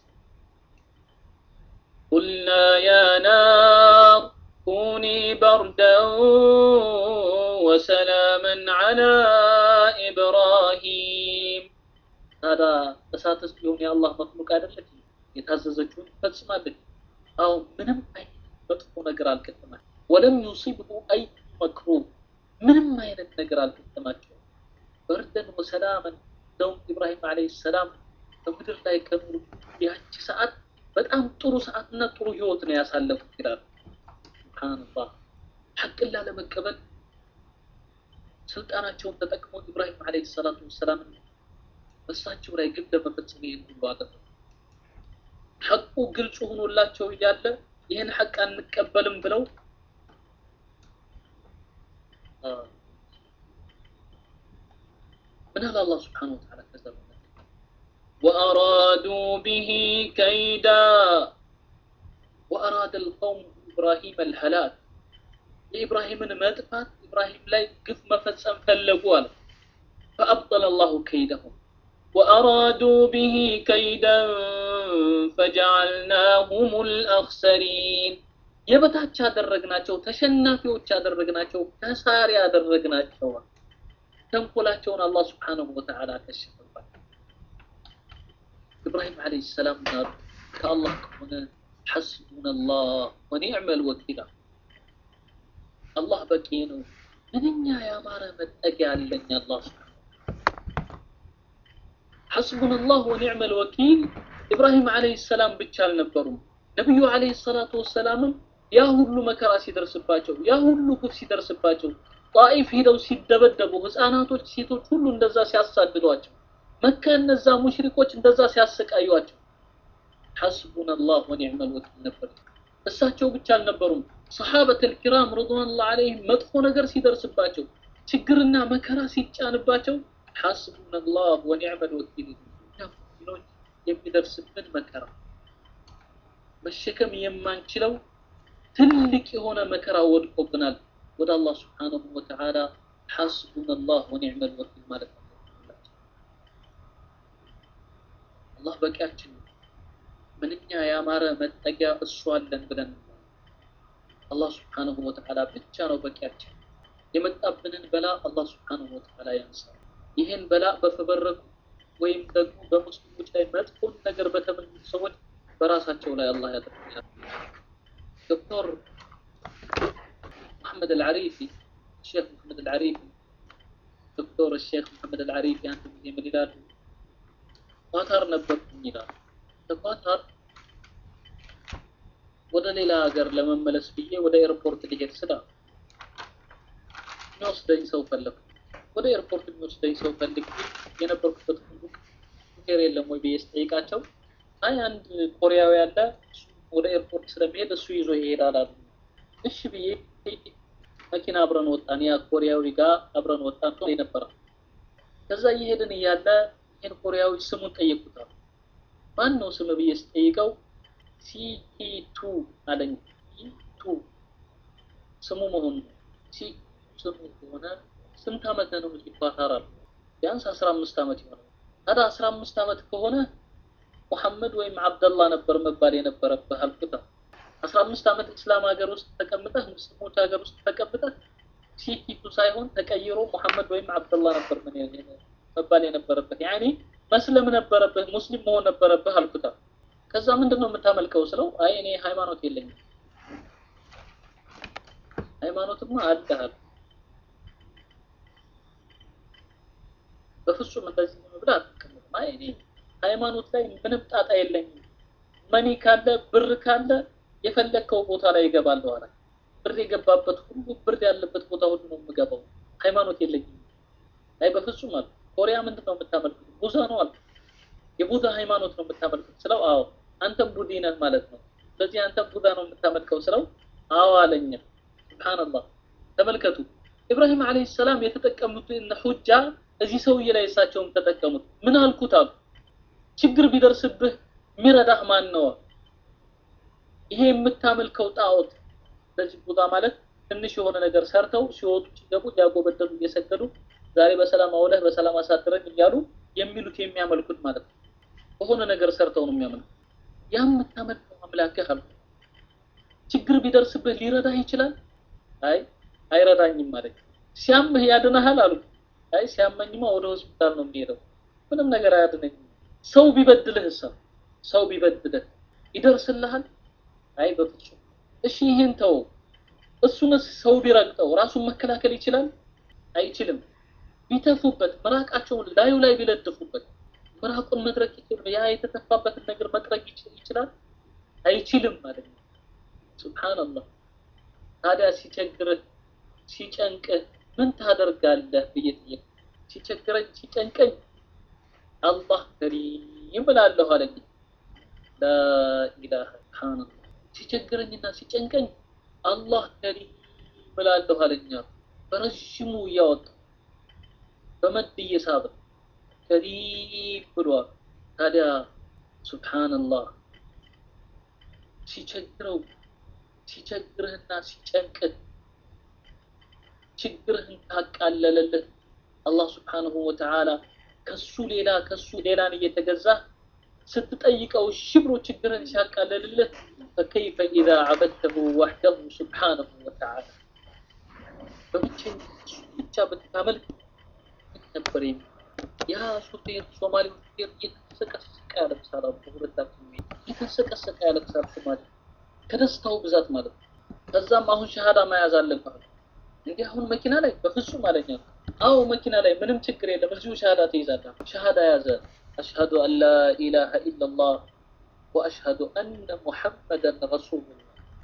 قلنا يا نار كوني بردا وسلاما على إبراهيم هذا እሳትስ ቢሆን የአላህ መክሉቅ አይደለች የታዘዘችውን ፈጽማለች አዎ ምንም አይነት መጥፎ ነገር አልገጠማል ወለም ዩሲብሁ አይ መክሩህ ምንም አይነት ነገር አልገጠማቸው በርደን ወሰላመን እንደውም ኢብራሂም አለይሂ ሰላም በምድር ላይ ከኖሩ ያቺ ሰዓት በጣም ጥሩ ሰዓትና ጥሩ ህይወት ነው ያሳለፉት ይላል ሱብሃንአላህ ሐቅን ላለመቀበል ስልጣናቸውን ተጠቅመው ኢብራሂም አለይሂ ሰላቱ ወሰላም በሳቸው ላይ ግብ ለመፈጸም ይህን ሁሉ አደረጉ ሐቁ ግልጽ ሆኖላቸው እያለ ይህን ሐቅ አንቀበልም ብለው ምን አለ አላህ ስብሓነሁ ወተዓላ ከዛ وأرادوا به كيدا وأراد القوم إبراهيم الهلاك لإبراهيم مدفات إبراهيم لا قف مفسم فلقوا فأبطل الله كيدهم وأرادوا به كيدا فجعلناهم الأخسرين የበታች አደረግናቸው ተሸናፊዎች አደረግናቸው ከሳሪ አደረግናቸው ተንኮላቸውን አላህ ስብሓንሁ ወተዓላ ከሸፈባቸው ኢብራሂም ዓለይሂ ሰላም ናሉ ከአላህ ከሆነ ሐስቡና አላህ ወኒዕመል ወኪላ አላህ በቂ ነው ምንኛ ያማረ መጠጊያ አለኝ አላህ ሐስቡና አላህ ወኒዕመል ወኪል ኢብራሂም ዓለይሂ ሰላም ብቻ አልነበሩም ነቢዩ ዓለይሂ ሰላቱ ወሰላምም ያ ሁሉ መከራ ሲደርስባቸው ያ ሁሉ ግፍ ሲደርስባቸው ጣኢፍ ሂደው ሲደበደቡ ህፃናቶች ሴቶች ሁሉ እንደዛ ሲያሳድዷቸው መካ እነዛ ሙሽሪኮች እንደዛ ሲያሰቃዩቸው ሐስቡን አላህ ወኒዕመል ወኪል ነበር እሳቸው ብቻ አልነበሩም ሰሓበተል ኪራም ረድዋኑላህ ዐለይሂም መጥፎ ነገር ሲደርስባቸው ችግርና መከራ ሲጫንባቸው ሐስቡን አላህ ወኒዕመል ወኪል ሙእሚኖች የሚደርስብን መከራ መሸከም የማንችለው ትልቅ የሆነ መከራ ወድቆብናል ወደ አላህ ስብሓንሁ ወተዓላ ሐስቡን አላህ ወኒዕመል ወኪል ማለት ነው አላህ በቂያችን ነው ምንኛ ያማረ መጠጊያ እሱ አለን ብለን አላህ ስብሓንሁ ወተዓላ ብቻ ነው በቂያችን የመጣብንን በላ አላህ ስብሓንሁ ወተዓላ ያንሳል ይህን በላ በፈበረኩ ወይም ደግሞ በሙስሊሞች ላይ መጥፎን ነገር በተመኙ ሰዎች በራሳቸው ላይ አላህ ያደርጋል ዶክተር محمد العريفي الشيخ محمد العريفي دكتور الشيخ محمد العريفي አንድ ጊዜ ምን ይላሉ ኳታር ነበርኩኝ ይላሉ ከኳታር ወደ ሌላ ሀገር ለመመለስ ብዬ ወደ ኤርፖርት ሊሄድ ስላ የሚወስደኝ ሰው ፈለግኩ ወደ ኤርፖርት የሚወስደኝ ሰው ፈልግ የነበርኩበት ሁሉ ሹፌር የለም ወይ ብዬ ስጠይቃቸው አይ አንድ ኮሪያዊ ያለ ወደ ኤርፖርት ስለሚሄድ እሱ ይዞ ይሄዳል አሉ እሺ ብዬ መኪና አብረን ወጣን ያ ኮሪያዊ ጋር አብረን ወጣን ነበረ ከዛ እየሄድን እያለ ይህን ኮሪያዊ ስሙን ጠየቁታል ማን ነው ስም ብዬ ስጠይቀው ሲቱ አለኝ ቱ ስሙ መሆኑ ሲ ስሙ ከሆነ ስንት ዓመት ነው ኳታር አሉ ቢያንስ አስራ አምስት ዓመት ይሆናል ታዲያ አስራ አምስት ዓመት ከሆነ ሙሐመድ ወይም አብደላ ነበር መባል የነበረብህ አልኩት አስራ አምስት ዓመት እስላም ሀገር ውስጥ ተቀምጠህ ሙስሊሞች ሀገር ውስጥ ተቀምጠህ ሲቲቱ ሳይሆን ተቀይሮ ሙሐመድ ወይም አብደላ ነበር ምን መባል የነበረበት ያኔ መስለም ነበረብህ ሙስሊም መሆን ነበረብህ አልኩታ ከዛ ምንድን ነው የምታመልከው ስለው አይ እኔ ሃይማኖት የለኝም ሃይማኖትማ አለህ አለ በፍጹም እንደዚህ ብለህ አትቀመጥም አይ እኔ ሃይማኖት ላይ ምንም ጣጣ የለኝም መኒ ካለ ብር ካለ የፈለግከው ቦታ ላይ ይገባለሁ አለ። ብር የገባበት ሁሉ ብር ያለበት ቦታ ሁሉ ነው የምገባው። ሃይማኖት የለኝም። አይ በፍጹም አለ። ኮሪያ ምንድን ነው የምታመልኩት? ቡዛ ነው አለ። የቡዛ ሃይማኖት ነው የምታመልኩት ስለው፣ አዎ አንተም ቡዲ ነህ ማለት ነው። ስለዚህ አንተም ቡዛ ነው የምታመልከው ስለው፣ አዎ አለኝ። ሱብሃንአላህ ተመልከቱ። ኢብራሂም አለይሂ ሰላም የተጠቀሙት ሁጃ እዚህ ሰውዬ ላይ እሳቸውም ተጠቀሙት። ምን አልኩት አሉ። ችግር ቢደርስብህ የሚረዳህ ማን ነው? ይሄ የምታመልከው ጣዖት በዚህ ቦታ ማለት ትንሽ የሆነ ነገር ሰርተው ሲወጡ ሲገቡ ሊያጎበደሉ እየሰገዱ ዛሬ በሰላም አውለህ በሰላም አሳድረን እያሉ የሚሉት የሚያመልኩት ማለት ነው። በሆነ ነገር ሰርተው ነው የሚያመልኩት። ያ የምታመልከው አምላክህ አሉ። ችግር ቢደርስብህ ሊረዳህ ይችላል? አይ አይረዳኝም ማለት ሲያምህ ያድነሃል አሉ። አይ ሲያመኝማ ወደ ሆስፒታል ነው የሚሄደው፣ ምንም ነገር አያድነኝም። ሰው ቢበድልህ ሰው ሰው ቢበድልህ ይደርስልሃል? አይ በፍጹም። እሺ ይህን ተው። እሱንስ ሰው ቢረግጠው ራሱን መከላከል ይችላል? አይችልም። ቢተፉበት ምራቃቸውን ላዩ ላይ ቢለጥፉበት ምራቁን መድረቅ ይችላል? ያ የተተፋበትን ነገር መጥረግ ይችላል? አይችልም ማለት ነው። ሱብሃንአላህ። ታዲያ ሲቸግርህ ሲጨንቅህ ምን ታደርጋለህ ብዬ ጠየቅ። ሲቸግረኝ ሲጨንቀኝ አላህ ከሪም እላለሁ አለኝ። ላኢላሃ ሱብሃንአላህ። ሲቸግረኝና ሲጨንቀኝ አላህ ከሪም እላለሁ አለኝ። በረዥሙ እያወጣ በመድ እየሳበ ከሪም ብሏል። ታዲያ ሱብሃንአላህ ሲቸግረው ሲቸግርህና ሲጨንቅህ ችግርህን ካቃለለልህ አላህ ስብሓንሁ ወተዓላ ከሱ ሌላ ከሱ ሌላን እየተገዛ ስትጠይቀው እሺ ብሎ ችግርህን ሲያቃለልልህ ፈከይፈ ኢዛ ዓበድተሁ ወሕደሁ ስብሓንሁ ወተዓላ በብቸኝነት እሱ ብቻ ብታመልክ ነበር የሚ ያ ሹፌር ሶማሌ ሹፌር እየተሰቀሰቀ ያለቅሳል። በሁለታችን እየተሰቀሰቀ ያለቅሳል ሶማሌ ከደስታው ብዛት ማለት ነው። ከዛም አሁን ሸሃዳ መያዝ አለብህ እንዲህ አሁን መኪና ላይ በፍጹም አለኛ። አዎ መኪና ላይ ምንም ችግር የለም፣ እዚሁ ሸሃዳ ትይዛለህ። ሸሃዳ ያዘ። አሽሀዱ አን ላ ኢላሃ ኢለላህ ወአሽሀዱ አነ ሙሐመደን ረሱሉላህ።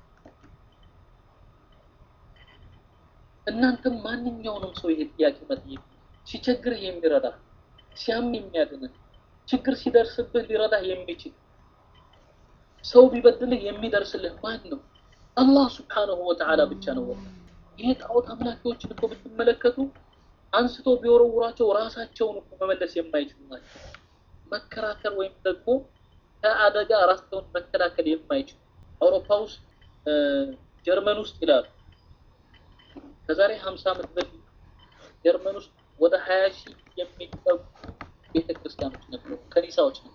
እናንተም ማንኛውንም ሰው ይሄ ጥያቄ መጠየቅ ሲቸግርህ የሚረዳ ሲያም የሚያድንህ ችግር ሲደርስብህ ሊረዳህ የሚችል ሰው ቢበድልህ የሚደርስልህ ማን ነው? አላህ ስብሓነሁ ወተዓላ ብቻ ነው። ይሄ ጣዖት አምላኪዎችን እኮ ብትመለከቱ አንስቶ ቢወረውራቸው ራሳቸውን እኮ መመለስ የማይችሉ ናቸው። መከራከር ወይም ደግሞ ከአደጋ ራሳቸውን መከላከል የማይችሉ አውሮፓ ውስጥ ጀርመን ውስጥ ይላሉ ከዛሬ ሀምሳ ዓመት በፊት ጀርመን ውስጥ ወደ ሀያ ሺህ የሚጠጉ ቤተክርስቲያኖች ነበሩ፣ ከኒሳዎች ነው።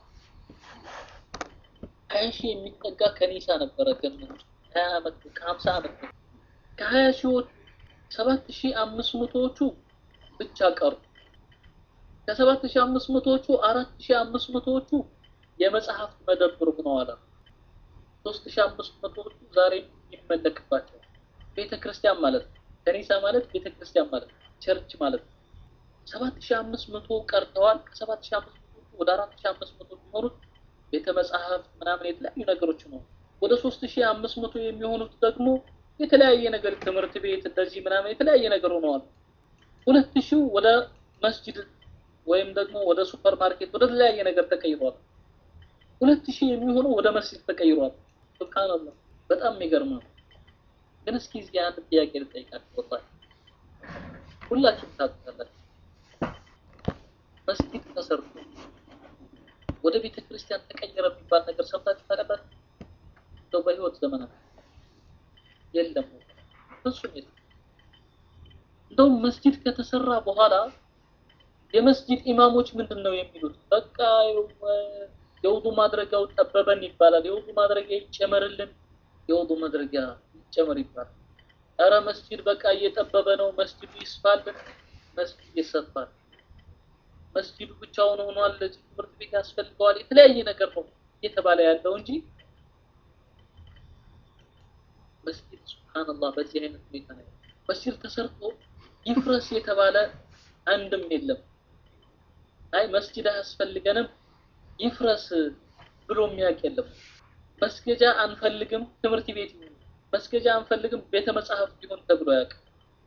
ሀያ ሺህ የሚጠጋ ከኒሳ ነበረ ጀርመን ውስጥ ሀያ ዓመት ከሀምሳ ዓመት በፊት ከሀያ ሺዎች ሰባት ሺህ አምስት መቶዎቹ ብቻ ቀሩ። ከሰባት ሺህ አምስት መቶዎቹ አራት ሺህ አምስት መቶዎቹ የመጽሐፍት መደብር ሆነዋል። ሶስት ሺህ አምስት መቶዎቹ ዛሬ ይመለክባቸዋል። ቤተ ክርስቲያን ማለት ነው። ከኒሳ ማለት ቤተ ክርስቲያን ማለት ነው። ቸርች ማለት ነው። ሰባት ሺህ አምስት መቶ ቀርተዋል። ከሰባት ሺህ አምስት መቶዎቹ ወደ አራት ሺህ አምስት መቶ የሚሆኑት ቤተ መጽሐፍት ምናምን የተለያዩ ነገሮች ነው። ወደ ሶስት ሺህ አምስት መቶ የሚሆኑት ደግሞ የተለያየ ነገር ትምህርት ቤት እንደዚህ ምናምን የተለያየ ነገር ሆነዋል። ሁለት ሺው ወደ መስጂድ ወይም ደግሞ ወደ ሱፐር ማርኬት ወደ ተለያየ ነገር ተቀይሯል። ሁለት ሺህ የሚሆነው ወደ መስጂድ ተቀይሯል። ሱብሃንአላህ በጣም የሚገርም ነው። ግን እስኪ እዚህ አንድ ጥያቄ ልጠይቃችሁ። ወጣ ሁላችሁም ታውቃላችሁ፣ መስጂድ ተሰርቶ ወደ ቤተ ክርስቲያን ተቀየረ የሚባል ነገር ሰምታችሁ ታውቃላችሁ? እንደው በህይወት ዘመናት የለም፣ ፍጹም የለም። እንደውም መስጂድ ከተሰራ በኋላ የመስጂድ ኢማሞች ምንድን ነው የሚሉት? በቃ የውዱ ማድረጊያው ጠበበን ይባላል። የውዱ ማድረጊያ ይጨመርልን፣ የውዱ ማድረጊያ ይጨመር ይባላል። ኧረ መስጂድ በቃ እየጠበበ ነው፣ መስጂዱ ይስፋልን፣ መስጂድ ይሰፋል። መስጂዱ ብቻውን ሆኗል፣ ለዚህ ትምህርት ቤት ያስፈልገዋል፣ የተለያየ ነገር ነው እየተባለ ያለው እንጂ መስጂድ ሱብሃንአላህ በዚህ አይነት ሁኔታ ነው። መስጂድ ተሰርቶ ይፍረስ የተባለ አንድም የለም። አይ መስጂድ አያስፈልገንም ይፍረስ ብሎ የሚያውቅ የለም። መስገጃ አንፈልግም ትምህርት ቤት ይሁን፣ መስገጃ አንፈልግም ቤተ መጻሕፍት ይሁን ተብሎ አያውቅም።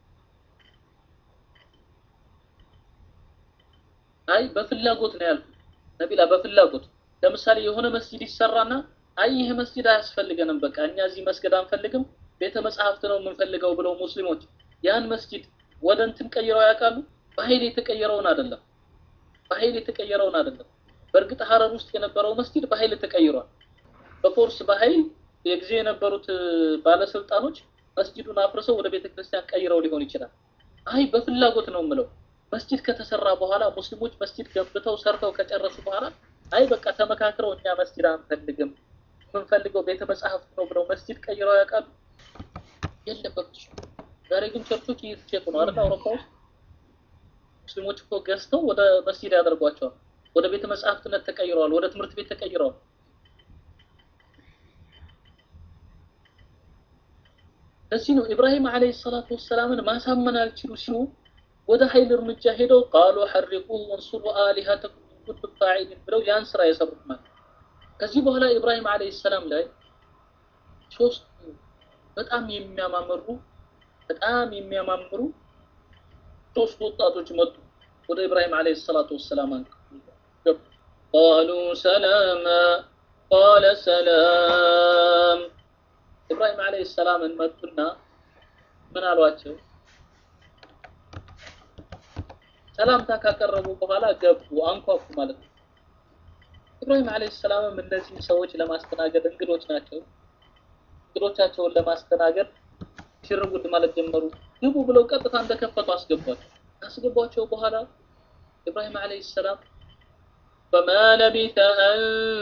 አይ በፍላጎት ነው ያልኩት ነቢላ፣ በፍላጎት ለምሳሌ የሆነ መስጂድ ይሰራና አይ ይህ መስጂድ አያስፈልገንም፣ በቃ እኛ እዚህ መስገድ አንፈልግም ቤተ መጻሕፍት ነው የምንፈልገው ብለው ሙስሊሞች ያን መስጂድ ወደ እንትን ቀይረው ያውቃሉ? በኃይል የተቀየረውን አይደለም፣ በኃይል የተቀየረውን አይደለም። በእርግጥ ሀረር ውስጥ የነበረው መስጂድ በኃይል ተቀይሯል። በፎርስ በኃይል የጊዜ የነበሩት ባለስልጣኖች መስጂዱን አፍርሰው ወደ ቤተ ክርስቲያን ቀይረው ሊሆን ይችላል። አይ በፍላጎት ነው የምለው። መስጂድ ከተሰራ በኋላ ሙስሊሞች መስጂድ ገንብተው ሰርተው ከጨረሱ በኋላ አይ በቃ ተመካክረው እኛ መስጂድ አንፈልግም የምንፈልገው ቤተ መጻሕፍት ነው ብለው መስጂድ ቀይረው ያውቃሉ? የለም በፍጹም። ዛሬ ግን ቸርቾች እየተሸጡ ነው አይደል? አውሮፓ ውስጥ ሙስሊሞች እኮ ገዝተው ወደ መስጂድ ያደርጓቸዋል። ወደ ቤተ መጻሕፍትነት ተቀይረዋል። ወደ ትምህርት ቤት ተቀይረዋል። ለዚህ ነው ኢብራሂም ዓለይሂ ሰላቱ ወሰላምን ማሳመን አልችሉ ሲሉ ወደ ኃይል እርምጃ ሄደው ቃሉ ሐሪቁሁ ወንሱሩ አሊሃተኩም ኢን ኩንቱም ፋዒሊን ብለው ያን ስራ የሰሩት ማለት ከዚህ በኋላ ኢብራሂም ዓለይሂ ሰላም ላይ ሶስት በጣም የሚያማምሩ በጣም የሚያማምሩ ሶስት ወጣቶች መጡ ወደ ኢብራሂም ዓለይሂ ሰላቱ ወሰላም ገቡ። ቃሉ ሰላማ ቃለ ሰላም ኢብራሂም ዓለይሂ ሰላምን መጡና ምን አሏቸው? ሰላምታ ካቀረቡ በኋላ ገቡ፣ አንኳኩ ማለት ነው። ኢብራሂም ዓለይሂ ሰላምም እነዚህ ሰዎች ለማስተናገድ እንግዶች ናቸው። እንግዶቻቸውን ለማስተናገድ ሽርጉድ ማለት ጀመሩ። ግቡ ብለው ቀጥታ እንደከፈቱ አስገቧቸው። ካስገቧቸው በኋላ ኢብራሂም ዓለይሂ ሰላም فما لبث أن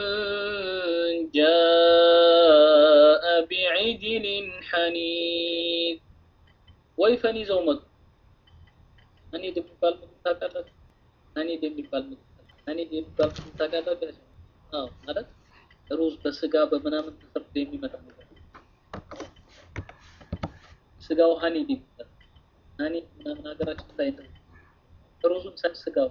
جاء بعجل حنيذ ወይፈን ይዘው መጡ። አኒድ የሚባል ምግብ ታውቃላችሁ? አኒድ የሚባል ምግብ አኒድ የሚባል ምግብ ታውቃላችሁ? አዎ ማለት ሩዝ በስጋ በምናምን ተሰርቶ የሚመጣ ነገር ስጋው ሀኒድ ይባላል። ሀኒድ ምናምን ሀገራችን ላይ ነው። ሩዙን ሳይ ስጋው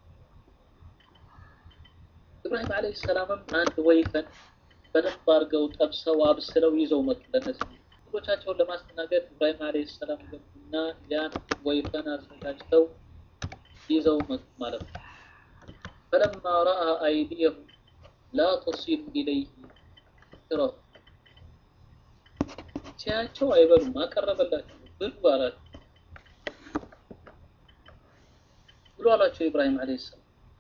ኢብራሂም ዓለይሂ ሰላምም አንድ ወይፈን በደንብ አድርገው ጠብሰው አብስለው ይዘው መጡ። ለነዚህ ልጆቻቸውን ለማስተናገድ ኢብራሂም ዓለይሂ ሰላም ገቡና ያን ወይፈን አዘጋጅተው ይዘው መጡ ማለት ነው። ፈለማ ረአ አይዲየሁም ላ ተሲሉ ኢለይህ ስራው ሲያቸው አይበሉም፣ አቀረበላቸው ብሉ አላቸው ብሎ አላቸው ኢብራሂም ዓለይሂ ሰላም።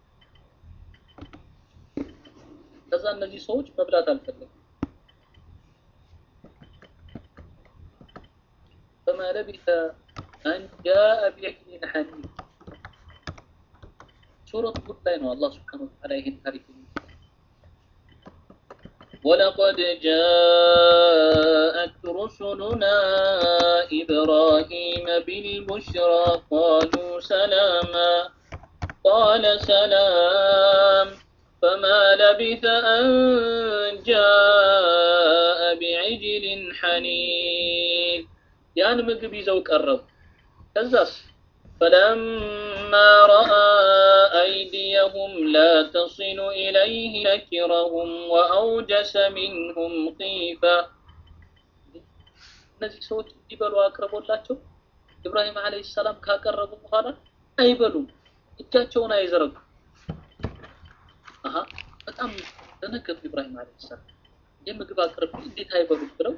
ከዛ እነዚህ ሰዎች መብላት አልፈለጉም። فما لبث أن جاء بعجل حنيذ سورة هود ላይ ነው አላህ Subhanahu Wa Ta'ala ይሄን ታሪክ ولقد جاءت رسلنا إبراهيم بالبشرى قالوا سلاما قال سلام فما لبث أن جاء بعجل حنيذ ያን ምግብ ይዘው ቀረቡ። ከዛስ فلما رأى أيديهم لا تصل إليه نكرهم وأوجس منهم خيفة እነዚህ ሰዎች እንዲበሉ አቅርቦላቸው ኢብራሂም ዓለይሂ ሰላም ካቀረቡ በኋላ አይበሉም፣ እጃቸውን አይዘረጉ። አሀ በጣም ደነገጡ ኢብራሂም ዓለይሂ ሰላም። ይህ ምግብ አቅርብ እንዴት አይበሉም ብለው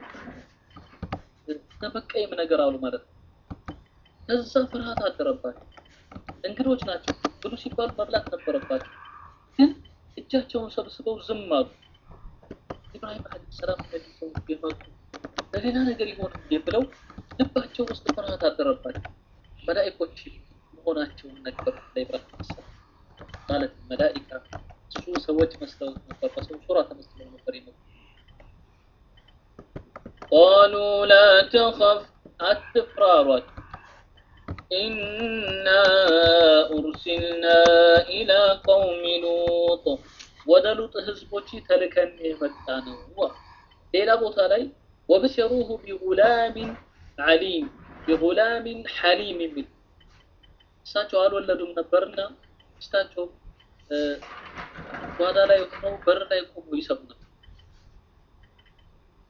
ለመቀየም ነገር አሉ ማለት ነው። ከዛ ፍርሃት አደረባቸው። እንግዶች ናቸው ብሉ ሲባሉ መብላት ነበረባቸው፣ ግን እጃቸውን ሰብስበው ዝም አሉ። ኢብራሂም ዓለይሂ ሰላም እነዚህ ሰዎች የመጡ ለሌላ ነገር ይሆን እንዴ ብለው ልባቸው ውስጥ ፍርሃት አደረባቸው። መላኢኮች መሆናቸውን ነገሩ ለኢብራሂም ሰላም ማለት መላኢካ እሱ ሰዎች መስለው ነበር፣ በሰው ሱራ ተመስለው ነበር የመጡ قالوا لا تخف التفرارات إنا أرسلنا إلى قوم لوط ودلوط ህዝቦች ተልከን የመጣ ነው ሌላ ቦታ ላይ ወበሸሩሁ ቢጉላሚን ዓሊም ቢጉላሚን ሐሊም የሚል እሳቸው አልወለዱም ነበርና ሚስታቸው ጓዳ ላይ ሆነው በር ላይ ቆመው ይሰሙ ነበር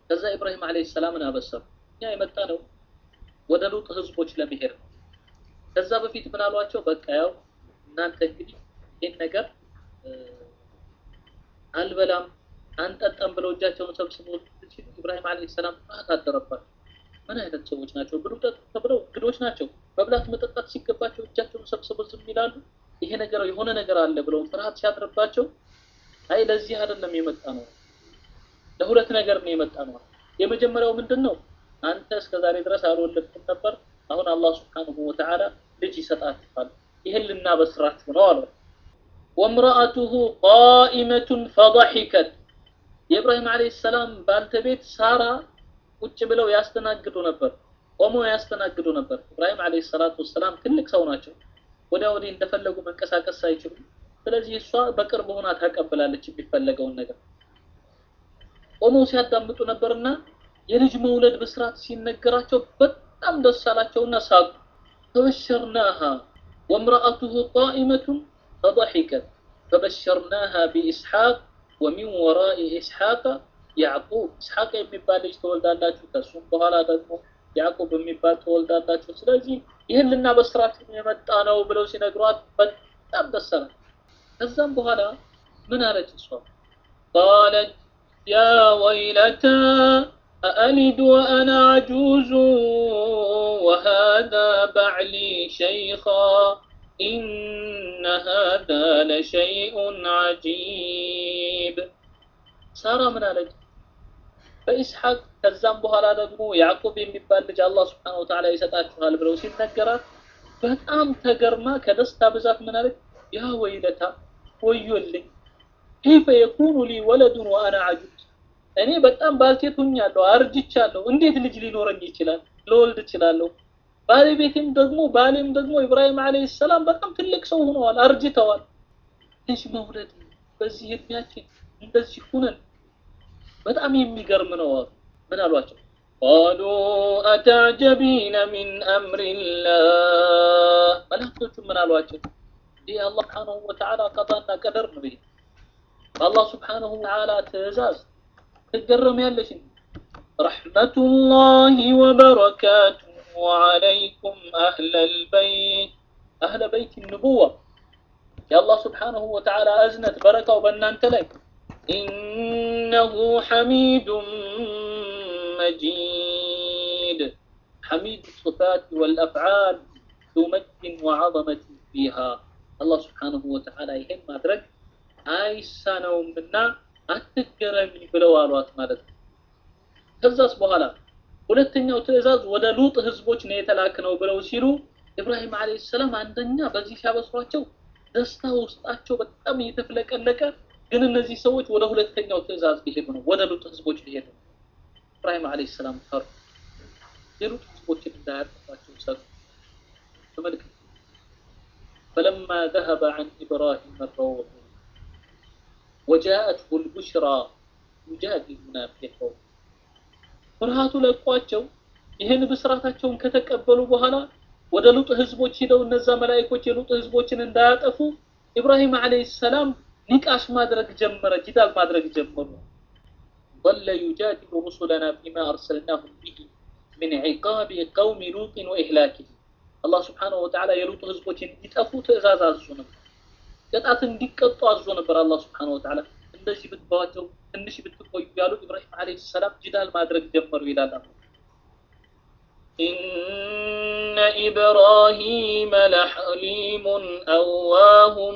ከዛ ኢብራሂም ዓለይሂ ሰላምን አበሰሩ። እኛ የመጣ ነው ወደ ሉጥ ህዝቦች ለመሄድ ነው። ከዛ በፊት ምን አሏቸው? በቃ ያው እናንተ እንግዲህ ይህን ነገር አልበላም አንጠጣም ብለው እጃቸውን ሰብስበው ሲሉ ኢብራሂም ዓለይሂ ሰላም ፍርሃት አደረባቸው። ምን አይነት ሰዎች ናቸው? ብሉ ጠጡ ተብለው እንግዶች ናቸው። መብላት መጠጣት ሲገባቸው እጃቸውን ሰብስበው ዝም ይላሉ። ይሄ ነገር የሆነ ነገር አለ ብለው ፍርሃት ሲያድርባቸው አይ ለዚህ አይደለም የመጣ ነው፣ ለሁለት ነገር ነው የመጣ ነው። የመጀመሪያው ምንድን ነው? አንተ እስከ ዛሬ ድረስ አልወለድክም ነበር። አሁን አላህ ሱብሓነሁ ወተዓላ ልጅ ይሰጣችኋል። ይህን ልናበስራችሁ ነው አለው። ወምረአቱሁ ቃኢመቱን ፈضحከት የኢብራሂም ዓለይሂ ሰላም ባልተቤት ሳራ ቁጭ ብለው ያስተናግዱ ነበር፣ ቆሞ ያስተናግዱ ነበር። ኢብራሂም ዓለይሂ ሰላቱ ወሰላም ትልቅ ሰው ናቸው። ወዲያ ወዲህ እንደፈለጉ መንቀሳቀስ አይችሉም። ስለዚህ እሷ በቅርብ ሆና ታቀብላለች የሚፈለገውን ነገር። ቆመው ሲያዳምጡ ነበርና የልጅ መውለድ ብስራት ሲነገራቸው በጣም ደስ አላቸውና ሳቁ። ፈበሸርናሃ ወምረአቱሁ ቃኢመቱን ፈضحከት ፈበሸርናሃ ቢኢስሐቅ ወሚን ወራኢ ኢስሐቅ ያዕቁብ ኢስሐቅ የሚባል ልጅ ተወልዳላችሁ፣ ከሱም በኋላ ደግሞ ያዕቁብ የሚባል ተወልዳላችሁ። ስለዚህ ይህን ልናበስራችሁ የመጣ ነው ብለው ሲነግሯት በጣም ደስ አላት። ከዛም በኋላ ምን አለች እሷ? ቃለት ያ ወይለታ አአሊድ ወአና አጁዙ ወሃዛ ባዕሊ ሸይኻ ኢነ ሃዛ ለሸይኡን ዐጂብ። ሳራ ምን አለች? በኢስሐቅ ከዛም በኋላ ደግሞ ያዕቁብ የሚባል ልጅ አላህ ስብሐነሁ ወተዓላ ይሰጣችኋል ብለው ሲነገራት በጣም ተገርማ ከደስታ ብዛት ምን አለች? ያ ወይለታ ወዮልኝ፣ ከይፈ የኩኑ ሊ ወለዱን ወአና አጁዝ፣ እኔ በጣም ባልቴት ሆኛለሁ፣ አርጅቻለሁ። እንዴት ልጅ ሊኖረኝ ይችላል? ልወልድ እችላለሁ። ባለቤቴም ደግሞ ባሌም ደግሞ ኢብራሂም ዓለይሂ ሰላም በጣም ትልቅ ሰው ሆነዋል፣ አርጅተዋል። ልጅ መውለድ በዚህ እድሜያችን እንደዚህ ሁነን በጣም የሚገርም ነው። ምን አሏቸው? ቃሉ አተዕጀቢነ ሚን አምሪላህ መላእክቶቹ ምን አሏቸው? ይህ አላህ ስብሓነሁ ወተዓላ ቀጣና ቀደር ነው። ይሄ በአላህ ስብሓነሁ ወተዓላ ትእዛዝ ትገረሚያለሽ። ረሕመቱላሂ ወበረካቱሁ ዐለይኩም አህለል በይት አህለ በይት ንቡዋ የአላህ ስብሓነሁ ወተዓላ እዝነት በረካው በእናንተ ላይ ኢነሁ ሐሚዱን መጂድ ሐሚድ الصفات والأفعال ذو مجد وعظمة فيها አላህ ስብሓነሁ ወተዓላ ይሄን ማድረግ አይሳነውምና አትገረሚ ብለው አሏት ማለት ነው። ከዛስ በኋላ ሁለተኛው ትዕዛዝ ወደ ሉጥ ህዝቦች ነው የተላክነው ብለው ሲሉ ኢብራሂም ዓለይሂ ሰላም አንደኛ በዚህ ሲያበስሯቸው ደስታ ውስጣቸው በጣም እየተፍለቀለቀ ግን እነዚህ ሰዎች ወደ ሁለተኛው ትዕዛዝ ሊሄዱ ነው፣ ወደ ሉጥ ህዝቦች ሊሄዱ ነው። ኢብራሂም ዓለይሂ ሰላም ፈሩ። የሉጥ ህዝቦችን እንዳያጠፋቸው ሰሩ። ተመልከቱ። فلما ذهب عن إبراهيم الروع وجاءته البشرى يجادلنا في قوم ፍርሃቱ ለቋቸው ይህን ብስራታቸውን ከተቀበሉ በኋላ ወደ ሉጥ ህዝቦች ሂደው እነዛ መላእክቶች የሉጥ ህዝቦችን እንዳያጠፉ ኢብራሂም ዓለይሂ ሰላም ኒቃሽ ማድረግ ጀመረ፣ ጂዳል ማድረግ ጀመሩ። ظل يجادل رسلنا فيما أرسلناهم به من عقاب قوم لوط وإهلاكه አላህ ስብሓነሁ ወተዓላ የሉጥ ህዝቦች እንዲጠፉ ትእዛዝ አዞ ነበር። ቅጣት እንዲቀጡ አዞ ነበር አላህ ስብሓነሁ ወተዓላ። እንደዚህ ብትተዋቸው ትንሽ ብትቆዩ ያሉ ኢብራሂም ዓለይሂ ሰላም ጂዳል ማድረግ ጀመሩ ይላል አላህ። ኢነ ኢብራሂመ ለሐሊሙን አዋሁም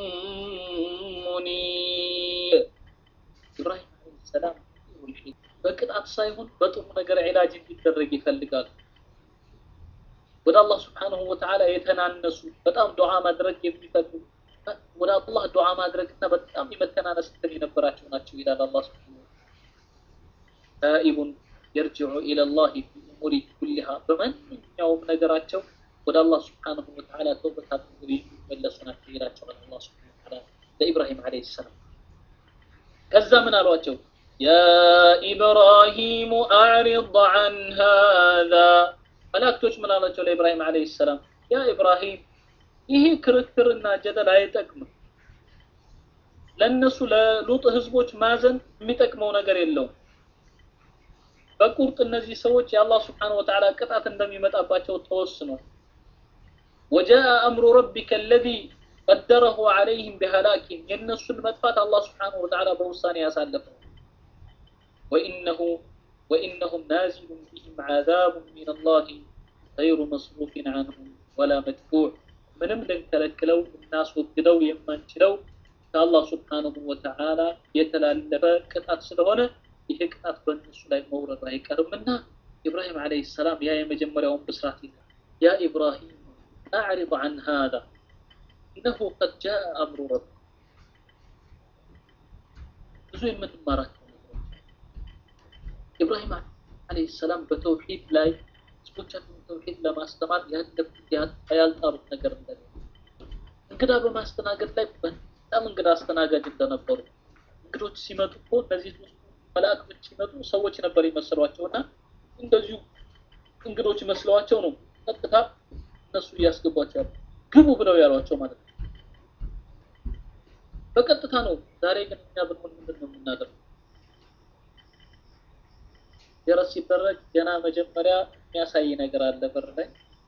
ሙኒብ። ኢብራሂም ዓለይሂ ሰላም በቅጣት ሳይሆን በጥሩ ነገር ዒላጅ እንዲደረግ ይፈልጋሉ። ወደ አላህ ስብሓነሁ ወተዓላ የተናነሱ በጣም ዱዓ ማድረግ የሚፈልጉ ወደ አላህ ዱዓ ማድረግና በጣም የመተናነስ እንትን የነበራቸው ናቸው ይላል አላህ ስብሓነሁ ታኢቡን የርጅዑ ኢለላሂ ፊ ኡሙሪ ኩሊሃ በማንኛውም ነገራቸው ወደ አላህ ስብሓነሁ ወተዓላ ተውበት አድርገው የሚመለሱ ናቸው ይላቸዋል አላህ ስብሓነሁ ወተዓላ ለኢብራሂም ዓለይሂ ሰላም። ከዛ ምን አሏቸው? ያ ኢብራሂሙ አዕሪድ ዐን ሃዛ መላእክቶች ምን አላቸው ለኢብራሂም ዓለይሂ ሰላም? ያ ኢብራሂም ይሄ ክርክርና ጀደል አይጠቅምም። ለነሱ ለሉጥ ህዝቦች ማዘን የሚጠቅመው ነገር የለውም። በቁርጥ እነዚህ ሰዎች የአላህ ስብሓነሁ ወተዓላ ቅጣት እንደሚመጣባቸው ተወስኗል። ወጃአ አምሩ ረቢከ አለዚ ቀደረሁ ዐለይሂም ቢሀላኪሂም የእነሱን መጥፋት አላህ ስብሓነሁ ወተዓላ በውሳኔ ያሳለፈው ወኢነሁ ወኢነሁም ናዚሉን ቢሂም ዐዛቡን ሚነላሂ ገይሩ መስሩፊን ዐንሁም ወላ መድፉዕ ምንም ልንከለክለው ልናስወግደው የማንችለው ከአላህ ስብሓነሁ ወተዓላ የተላለፈ ቅጣት ስለሆነ ይህ ቅጣት በእነሱ ላይ መውረዱ አይቀርምና ኢብራሂም ዓለይሂ ሰላም ያ የመጀመሪያውን ብስራት ይላል ያ ኢብራሂም አዕሪض ዐን ሃዛ ኢነሁ ቀድ ጃአ አምሩ ረቢ ብዙ የምንማራቸው ነገሮች ኢብራሂም ዓለይሂ ሰላም በተውሂድ ላይ ህዝቦቻቸውን ተውሂድ ለማስተማር ያለፉት ያልጣሩት ነገር እንደሌለ እንግዳ በማስተናገድ ላይ በጣም እንግዳ አስተናጋጅ እንደነበሩ እንግዶች ሲመጡ እኮ እነዚህ መላእክቶች ሲመጡ ሰዎች ነበር ይመስሏቸው እና እንደዚሁ እንግዶች መስለዋቸው ነው ቀጥታ እነሱ እያስገቧቸው ያሉ ግቡ ብለው ያሏቸው ማለት ነው። በቀጥታ ነው። ዛሬ ግን እኛ ብንሆን ምንድን ነው የምናደርገው? ጀረስ ሲደረግ ገና መጀመሪያ የሚያሳይ ነገር አለ በር ላይ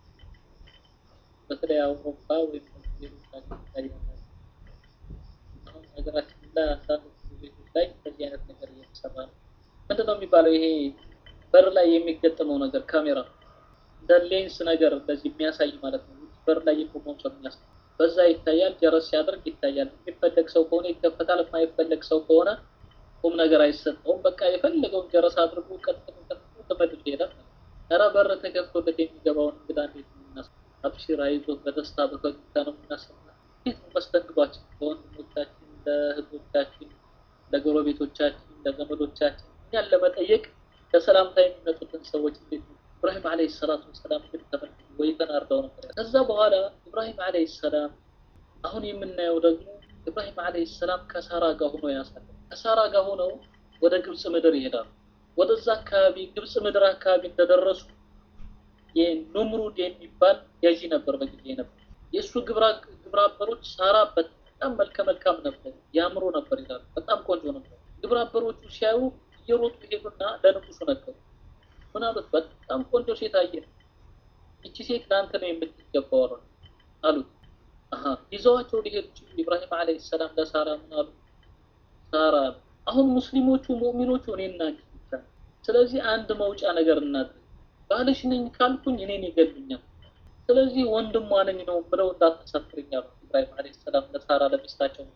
በተለይ አውሮፓ ወይም ሌሎች ላይ አሁን ሀገራችን ላይ አንዳንድ ቤቶች ላይ እንደዚህ አይነት ነገር እየተሰራ ነው። ምንድን ነው የሚባለው? ይሄ በር ላይ የሚገጠመው ነገር ካሜራ እንደ ሌንስ ነገር እንደዚህ የሚያሳይ ማለት ነው። በር ላይ የቆመውን ሰው የሚያስ በዛ ይታያል። ጀረስ ሲያደርግ ይታያል። የሚፈለግ ሰው ከሆነ ይከፈታል። የማይፈለግ ሰው ከሆነ ቁም ነገር አይሰጠውም። በቃ የፈለገውን ጀረስ አድርጎ ቀጥሎ ቀጥሎ ተመልሶ ይሄዳል። ኧረ በር ተከፍቶለት የሚገባውን እንግዳ እንዴት ነው የምናስ አብሽር አይዞህ በደስታ በፈገግታ ነው የምናሰማ። እንዴት ነው መስተንግዷችን ለወንድሞቻችን፣ ለእህቶቻችን፣ ለጎረቤቶቻችን፣ ለዘመዶቻችን እኛን ለመጠየቅ ለሰላምታ የሚመጡትን ሰዎች እንዴት ነው ኢብራሂም ዓለይሂ ሰላቱ ወሰላም ግን ተመልክቶ ወይ ተናርደው ነበር። ከዛ በኋላ ኢብራሂም ዓለይሂ ሰላም አሁን የምናየው ደግሞ ኢብራሂም ዓለይሂ ሰላም ከሳራ ጋር ሆኖ ያሳለ ከሳራ ጋር ሆነው ወደ ግብፅ ምድር ይሄዳሉ። ወደዛ አካባቢ ግብፅ ምድር አካባቢ እንደደረሱ የኑምሩድ የሚባል ገዢ ነበር በጊዜ ነበር። የእሱ ግብረ አበሮች ሳራ በጣም መልከ መልካም ነበር፣ ያምሮ ነበር ይላሉ። በጣም ቆንጆ ነበር። ግብረ አበሮቹ ሲያዩ እየሮጡ ሄዱና ለንጉሱ ነገሩ። ምን አሉት? በጣም ቆንጆ ሴት አየህ፣ ይቺ ሴት ለአንተ ነው የምትገባው አሉት። አሀ ይዘዋቸው ሊሄዱ ሲሉ ኢብራሂም ዓለይሂ ሰላም ለሳራ ምን አሉ? ሳራ አሁን ሙስሊሞቹ ሙእሚኖቹ እኔና አንቺ ብቻ፣ ስለዚህ አንድ መውጫ ነገር እናድርግ። ባልሽ ነኝ ካልኩኝ እኔን ይገሉኛል፣ ስለዚህ ወንድሟ ነኝ ነው ብለው እንዳታሳፍርኝ አሉ ኢብራሂም ዓለይሂ ሰላም ለሳራ ለሚስታቸው።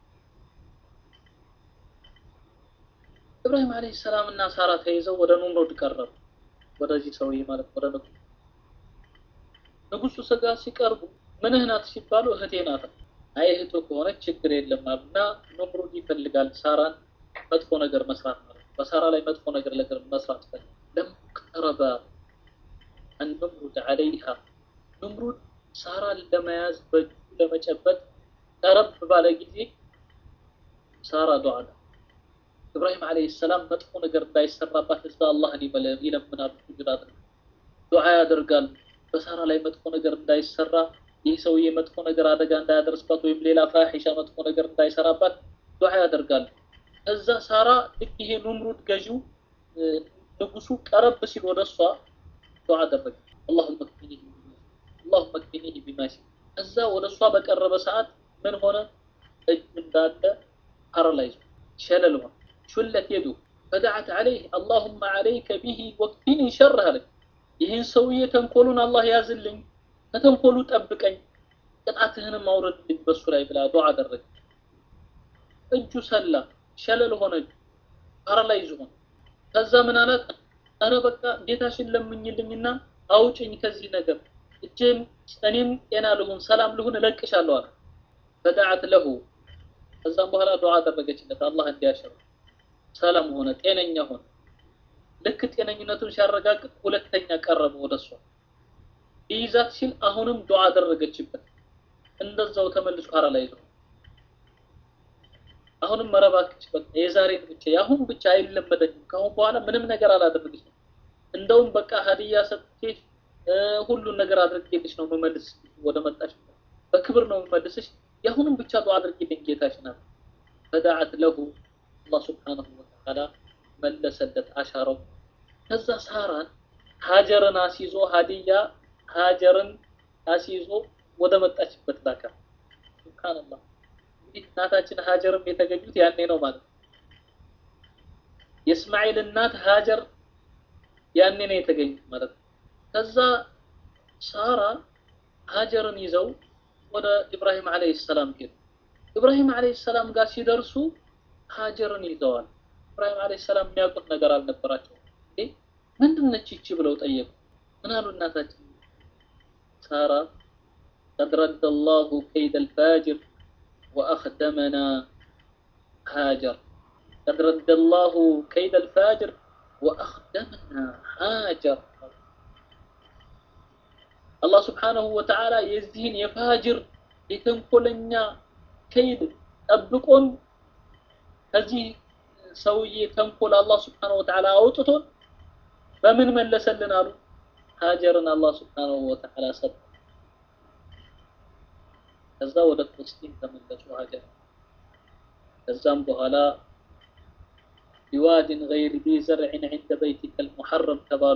ኢብራሂም ዓለይሂ ሰላም እና ሳራ ተይዘው ወደ ኑምሩድ ቀረቡ። ወደዚህ ሰውዬ ማለት ወደ ንጉሱ ንጉሱ ስጋ ሲቀርቡ ምንህ ናት ሲባሉ እህቴ ናት። አይ እህቱ ከሆነች ችግር የለም አሉና ኑምሩድ ይፈልጋል ሳራን መጥፎ ነገር መስራት ማለት ነው። በሳራ ላይ መጥፎ ነገር ነገር መስራት ፈልግ ለምቅረበ አንኑምሩድ ዓለይሃ ኑምሩድ ሳራን ለመያዝ በእጁ ለመጨበጥ ቀረብ ባለ ጊዜ ሳራ ዱዓ ኢብራሂም ዓለይሂ ሰላም መጥፎ ነገር እንዳይሰራባት እዛ አላህን ይለምናሉ፣ ስጁድ አድርገው ዱዓ ያደርጋሉ። በሳራ ላይ መጥፎ ነገር እንዳይሰራ ይህ ሰውዬ መጥፎ ነገር አደጋ እንዳያደርስባት ወይም ሌላ ፋሒሻ መጥፎ ነገር እንዳይሰራባት ዱዓ ያደርጋሉ። እዛ ሳራ ልክ ይሄ ኑምሩድ ገዢው ንጉሱ ቀረብ ሲል ወደ እሷ ዱዓ አደረገ። አላሁመ ክፊኒህ አላሁመ ክፊኒህ ቢማሲ እዛ ወደ እሷ በቀረበ ሰዓት ምን ሆነ? እጁ እንዳለ ፓራላይዝ ሸለል ሆነ። ሹለት የዱ ፈደዓት ዓለይህ አላሁመ ዓለይከ ቢሂ ወክፊኒ ሸርህ አለች። ይህን ሰውዬ ተንኮሉን አላህ ያዝልኝ፣ ከተንኮሉ ጠብቀኝ፣ ቅጣትህንም አውረድልኝ በሱ ላይ ብላ ዱዓ አደረገ። እጁ ሰላ ሸለል ሆነ፣ ፓራላይዝ ሆነ። ከዛ ምን አላት? ኧረ በቃ ጌታሽን ለምኝልኝና አውጭኝ ከዚህ ነገር እጄም እኔም ጤና ልሁን ሰላም ልሁን እለቅሻለሁ አለ። ፈደዓት ለሁ ከዛም በኋላ ዱዓ አደረገችለት አላህ እንዲያሸር ሰላም ሆነ፣ ጤነኛ ሆነ። ልክ ጤነኝነቱን ሲያረጋግጥ ሁለተኛ ቀረበ ወደ እሷ ሊይዛት ሲል አሁንም ዱዓ አደረገችበት። እንደዛው ተመልሶ ፓራላይዝ ሆነ። አሁንም መረባክች በቃ የዛሬን ብቻ የአሁን ብቻ አይለመደኝም። ከአሁን በኋላ ምንም ነገር አላደርግሽም። እንደውም በቃ ሀዲያ ሰጥቼሽ ሁሉን ነገር አድርጌልሽ ነው መመልስ ወደ መጣሽ በክብር ነው መመልስሽ። የአሁንም ብቻ ዱዓ አድርጌልኝ ጌታሽን አለ። ፈደዓት ለሁ አላህ ሱብሓነሁ ወተዓላ መለሰለት፣ አሻረው። ከዛ ሳራን ሀጀርን አስይዞ ሀዲያ ሀጀርን አስይዞ ወደ መጣችበት ላካ። ሱብሃንአላህ እንግዲህ እናታችን ሀጀርም የተገኙት ያኔ ነው ማለት ነው። የእስማኤል እናት ሀጀር ያኔ ነው የተገኙት ማለት ነው። ከዛ ሳራ ሀጀርን ይዘው ወደ ኢብራሂም አለይሂ ሰላም ሄዱ። ኢብራሂም አለይሂ ሰላም ጋር ሲደርሱ ሀጀርን ይዘዋል። ኢብራሂም አለይሂ ሰላም የሚያውቁት ነገር አልነበራቸው። ምንድን ነች ይቺ ብለው ጠየቁ። ምን አሉ እናታችን ሳራ ቀድ ረደ አላሁ ከይደ አልፋጅር ወአኽደመና ሀጀር ቀድ ረደ አላሁ ከይደ አልፋጅር ወአኽደመና ሀጀር አላህ ስብሓነሁ ወተዓላ የዚህን የፋጅር የተንኮለኛ ከይድ ጠብቆን ከዚህ ሰውዬ ተንኮል አላህ ስብሓነሁ ወተዓላ አውጥቶን በምን መለሰልን አሉ። ሀጀርን አላህ ስብሓነሁ ወተዓላ ሰጠ። ከዛ ወደ ፍልስጢን ተመለሱ ሀጀር። ከዛም በኋላ ቢዋድን ገይሪ ዚ ዘርዕን ዒንደ በይቲከ አልሙሐረም ተባሉ።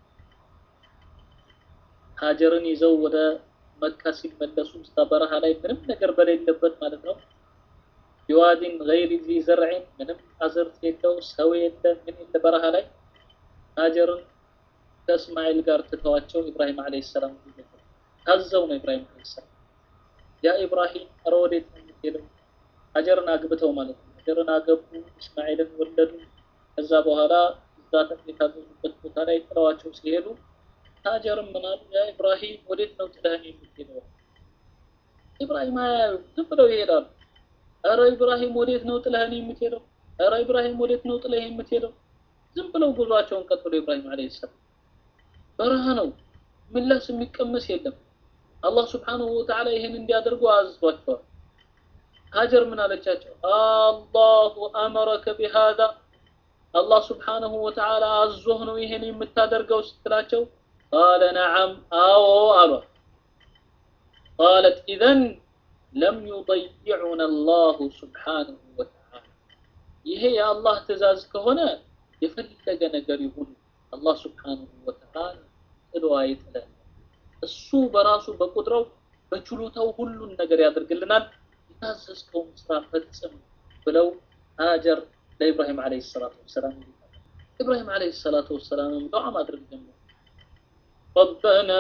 ሀጀርን ይዘው ወደ መካ ሲመለሱ እስከ በረሃ ላይ ምንም ነገር በሌለበት ማለት ነው። ቢዋዲን ገይሪ ዚ ዘርዕን ምንም አዝርት የለው ሰው የለ ምን የለ በረሃ ላይ ሀጀርን ከእስማኤል ጋር ትተዋቸው ኢብራሂም አለይሂ ሰላም ታዘው ነው ኢብራሂም አለይሂ ሰላም ያ ኢብራሂም ኧረ ወዴት ነው የምትሄደው? ሀጀርን አግብተው ማለት ነው። ሀጀርን አገቡ፣ እስማኤልን ወለዱ። ከዛ በኋላ እዛ የታዘዙበት ቦታ ላይ ጥለዋቸው ሲሄዱ ሀጀርም ምን አሉ? ያ ኢብራሂም ወዴት ነው ጥለህን የምትሄደው? ኢብራሂም አያዩ ዝም ብለው ይሄዳሉ። ኧረ ኢብራሂም ወዴት ነው ጥለህን የምትሄደው? ኧረ ኢብራሂም ወዴት ነው ጥለህ የምትሄደው? ዝም ብለው ጉዟቸውን ቀጥሎ ኢብራሂም አለይሂ ሰላም በረሃ ነው፣ ምላስ የሚቀመስ የለም። አላህ ስብሓነሁ ወተዓላ ይህን እንዲያደርጉ አዝዟቸዋል። ሀጀር ምን አለቻቸው? አላሁ አመረከ ቢሃዛ አላህ ስብሓነሁ ወተዓላ አዞህ ነው ይህን የምታደርገው ስትላቸው ቃለ ነዓም አዎ አሏት። ቃለት ኢዘን ለም ዩضይዑና አላሁ ስብሓነሁ ወተዓላ ይሄ የአላህ ትእዛዝ ከሆነ የፈለገ ነገር ይሁን አላህ ስብሓነሁ ወተዓላ ጥሎ አይጥለን። እሱ በራሱ በቁድረው በችሎታው ሁሉን ነገር ያደርግልናል። የታዘዝከውን ስራ ፈጽም ብለው ሀጀር ለኢብራሂም ዓለይሂ ሰላቱ ወሰላም ኢብራሂም ዓለይሂ ሰላቱ ወሰላም ዱዓ ማድረግ ጀመሩ። ربنا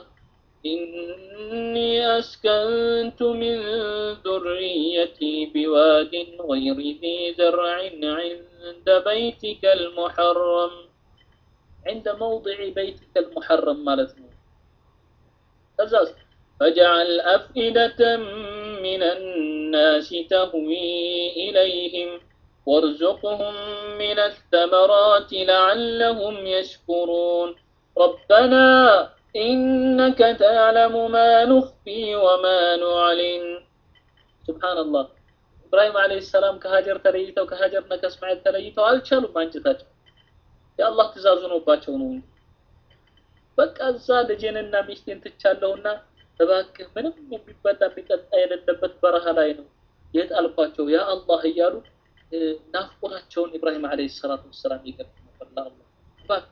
إني أسكنت من ذريتي بواد غير ذي زرع عند بيتك المحرم عند موضع بيتك المحرم مالتنا أزاز فاجعل أفئدة من الناس تهوي إليهم وارزقهم من الثمرات لعلهم يشكرون ربنا إنك تعلم ما نخفي وما نعلن سبحان الله إبراهيم عليه السلام كهاجر تليتو كهاجرنا كاسماعيل تليتو አልቻሉም አንጀታቸው የአላህ ትእዛዙ ነውባቸው ነው በቃ እዛ ልጄንና ሚስቴን ትቻለሁና እባክህ ምንም የሚበላ የሚጠጣ የሌለበት በረሃ ላይ ነው የጣልኳቸው ያ አላህ እያሉ ናፍቆታቸውን ኢብራሂም ዓለይሂ ሰላቱ ወሰላም ይገልጽ ነበር ለአላህ እባክህ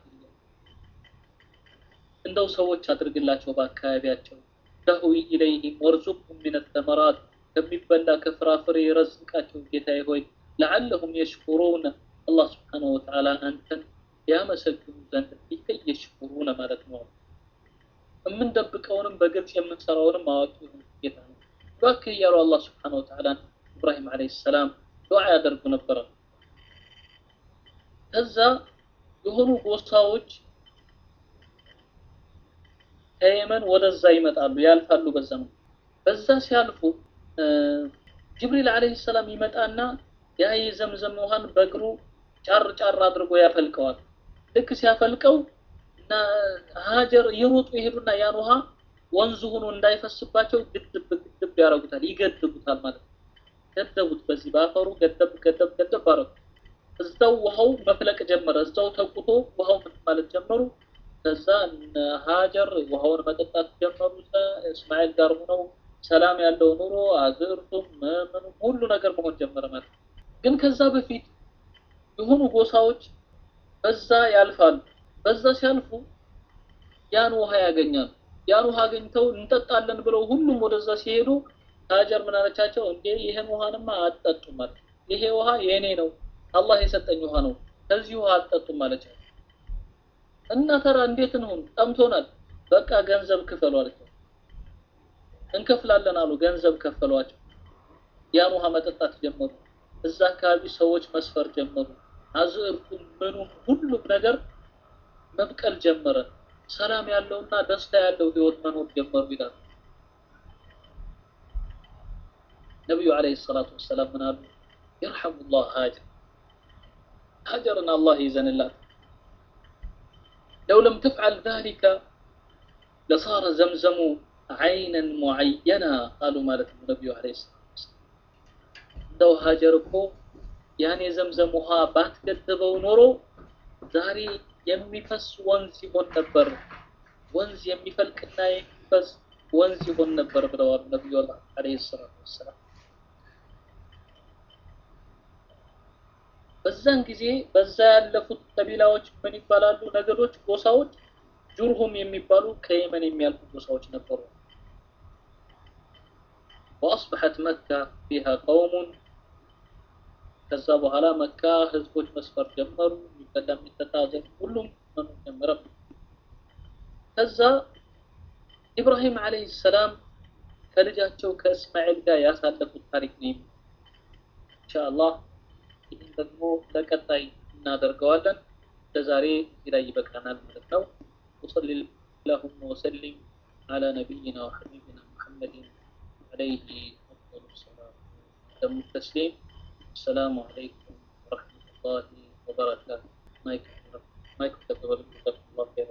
እንደው ሰዎች አድርግላቸው በአካባቢያቸው ደህዊ ኢለይሂም ወርዙቅሁም ሚነ ተመራት ከሚበላ ከፍራፍሬ ረዝቃቸው ጌታዬ ሆይ ለዓለሁም የሽኩሩነ አላህ ስብሓነሁ ወተዓላ አንተን ያመሰግኑ ዘንድ ቢከይ የሽኩሩነ ማለት ነው። የምንደብቀውንም በግልጽ የምንሰራውንም አዋቂ የሆነ ጌታ ነው። እባክህ እያሉ አላህ ስብሓነሁ ወተዓላ ኢብራሂም ዓለይሂ ሰላም ዱዓ ያደርጉ ነበረ። ከዛ የሆኑ ጎሳዎች ከየመን ወደዛ ይመጣሉ፣ ያልፋሉ። በዛ ነው በዛ ሲያልፉ ጅብሪል ዓለይሂ ሰላም ይመጣና ያ የዘምዘም ውሃን በእግሩ ጫር ጫር አድርጎ ያፈልቀዋል። ልክ ሲያፈልቀው እና ሀጀር እየሮጡ ይሄዱና ያን ውሃ ወንዙ ሆኖ እንዳይፈስባቸው ግድብ ግድብ ያደርጉታል፣ ይገድቡታል ማለት ነው። ገደቡት፣ በዚህ በአፈሩ ገደብ ገደብ ገደብ አረጉ። እዛው ውሃው መፍለቅ ጀመረ። እዛው ተቁቶ ውሃው ምን ማለት ጀመሩ። ከዛ ሀጀር ውሃውን መጠጣት ጀመሩ። እስማኤል ጋር ሆነው ሰላም ያለው ኑሮ አዝርቱም ምንም ሁሉ ነገር መሆን ጀመረ ማለት ግን ከዛ በፊት የሆኑ ጎሳዎች በዛ ያልፋሉ። በዛ ሲያልፉ ያን ውሃ ያገኛሉ። ያን ውሃ አገኝተው እንጠጣለን ብለው ሁሉም ወደዛ ሲሄዱ ሀጀር ምን አለቻቸው? እንዴ ይሄን ውሃንማ አትጠጡም ማለት ይሄ ውሃ የኔ ነው፣ አላህ የሰጠኝ ውሃ ነው፣ ከዚህ ውሃ አትጠጡም አለቻቸው። እና ተራ እንዴት እንሁን? ጠምቶናል፣ በቃ ገንዘብ ክፈሉ አለቻቸው። እንከፍላለን አሉ። ገንዘብ ከፈሏቸው። ያን ውሃ መጠጣት ጀመሩ። እዛ አካባቢ ሰዎች መስፈር ጀመሩ። አዝዕርቱም ምኑም ሁሉም ነገር መብቀል ጀመረ። ሰላም ያለውና ደስታ ያለው ህይወት መኖር ጀመሩ ይላሉ። ነቢዩ ዓለይሂ ሰላቱ ወሰላም ምን አሉ? ይርሐሙላህ ሀጀር ሀጀርን አላህ ይዘንላት። ለው ለም ትፍዓል ዛሊከ ለሳረ ዘምዘሙ ዓይነን ሙዓየና አሉ ማለት ነው ነቢዩ ዓለይሂ ሰላቱ ወሰላም። እንደው ሀጀር እኮ ያን የዘምዘም ውሃ ባትገድበው ኖሮ ዛሬ የሚፈስ ወንዝ ይሆን ነበር፣ ወንዝ የሚፈልቅና የሚፈስ ወንዝ ይሆን ነበር ብለዋል ነቢዩ ዓለይሂ ሰላቱ ወሰላም። በዛን ጊዜ በዛ ያለፉት ቀቢላዎች ምን ይባላሉ? ነገዶች፣ ጎሳዎች ጁርሁም የሚባሉ ከየመን የሚያልፉ ጎሳዎች ነበሩ። ወአስበሐት መካ ፊሃ ቀውሙን ከዛ በኋላ መካ ህዝቦች መስፈር ጀመሩ። የሚበላ የሚጠጣ ዘ ሁሉም መኖር ጀመረ። ከዛ ኢብራሂም ዓለይሂ ሰላም ከልጃቸው ከእስማኤል ጋር ያሳለፉት ታሪክ ነው። ኢንሻአላህ ይህን ደግሞ ለቀጣይ እናደርገዋለን። ለዛሬ እዚህ ላይ ይበቃናል ማለት ነው። ወሰሊ ላሁመ ወሰሊም አላ ነቢይና ወሐቢቢና ሙሐመድን ዓለይሂ አፍደሉ ሰላም ወተሙ ተስሊም السلام عليكم ورحمة الله وبركاته مايك مايك تقبل الله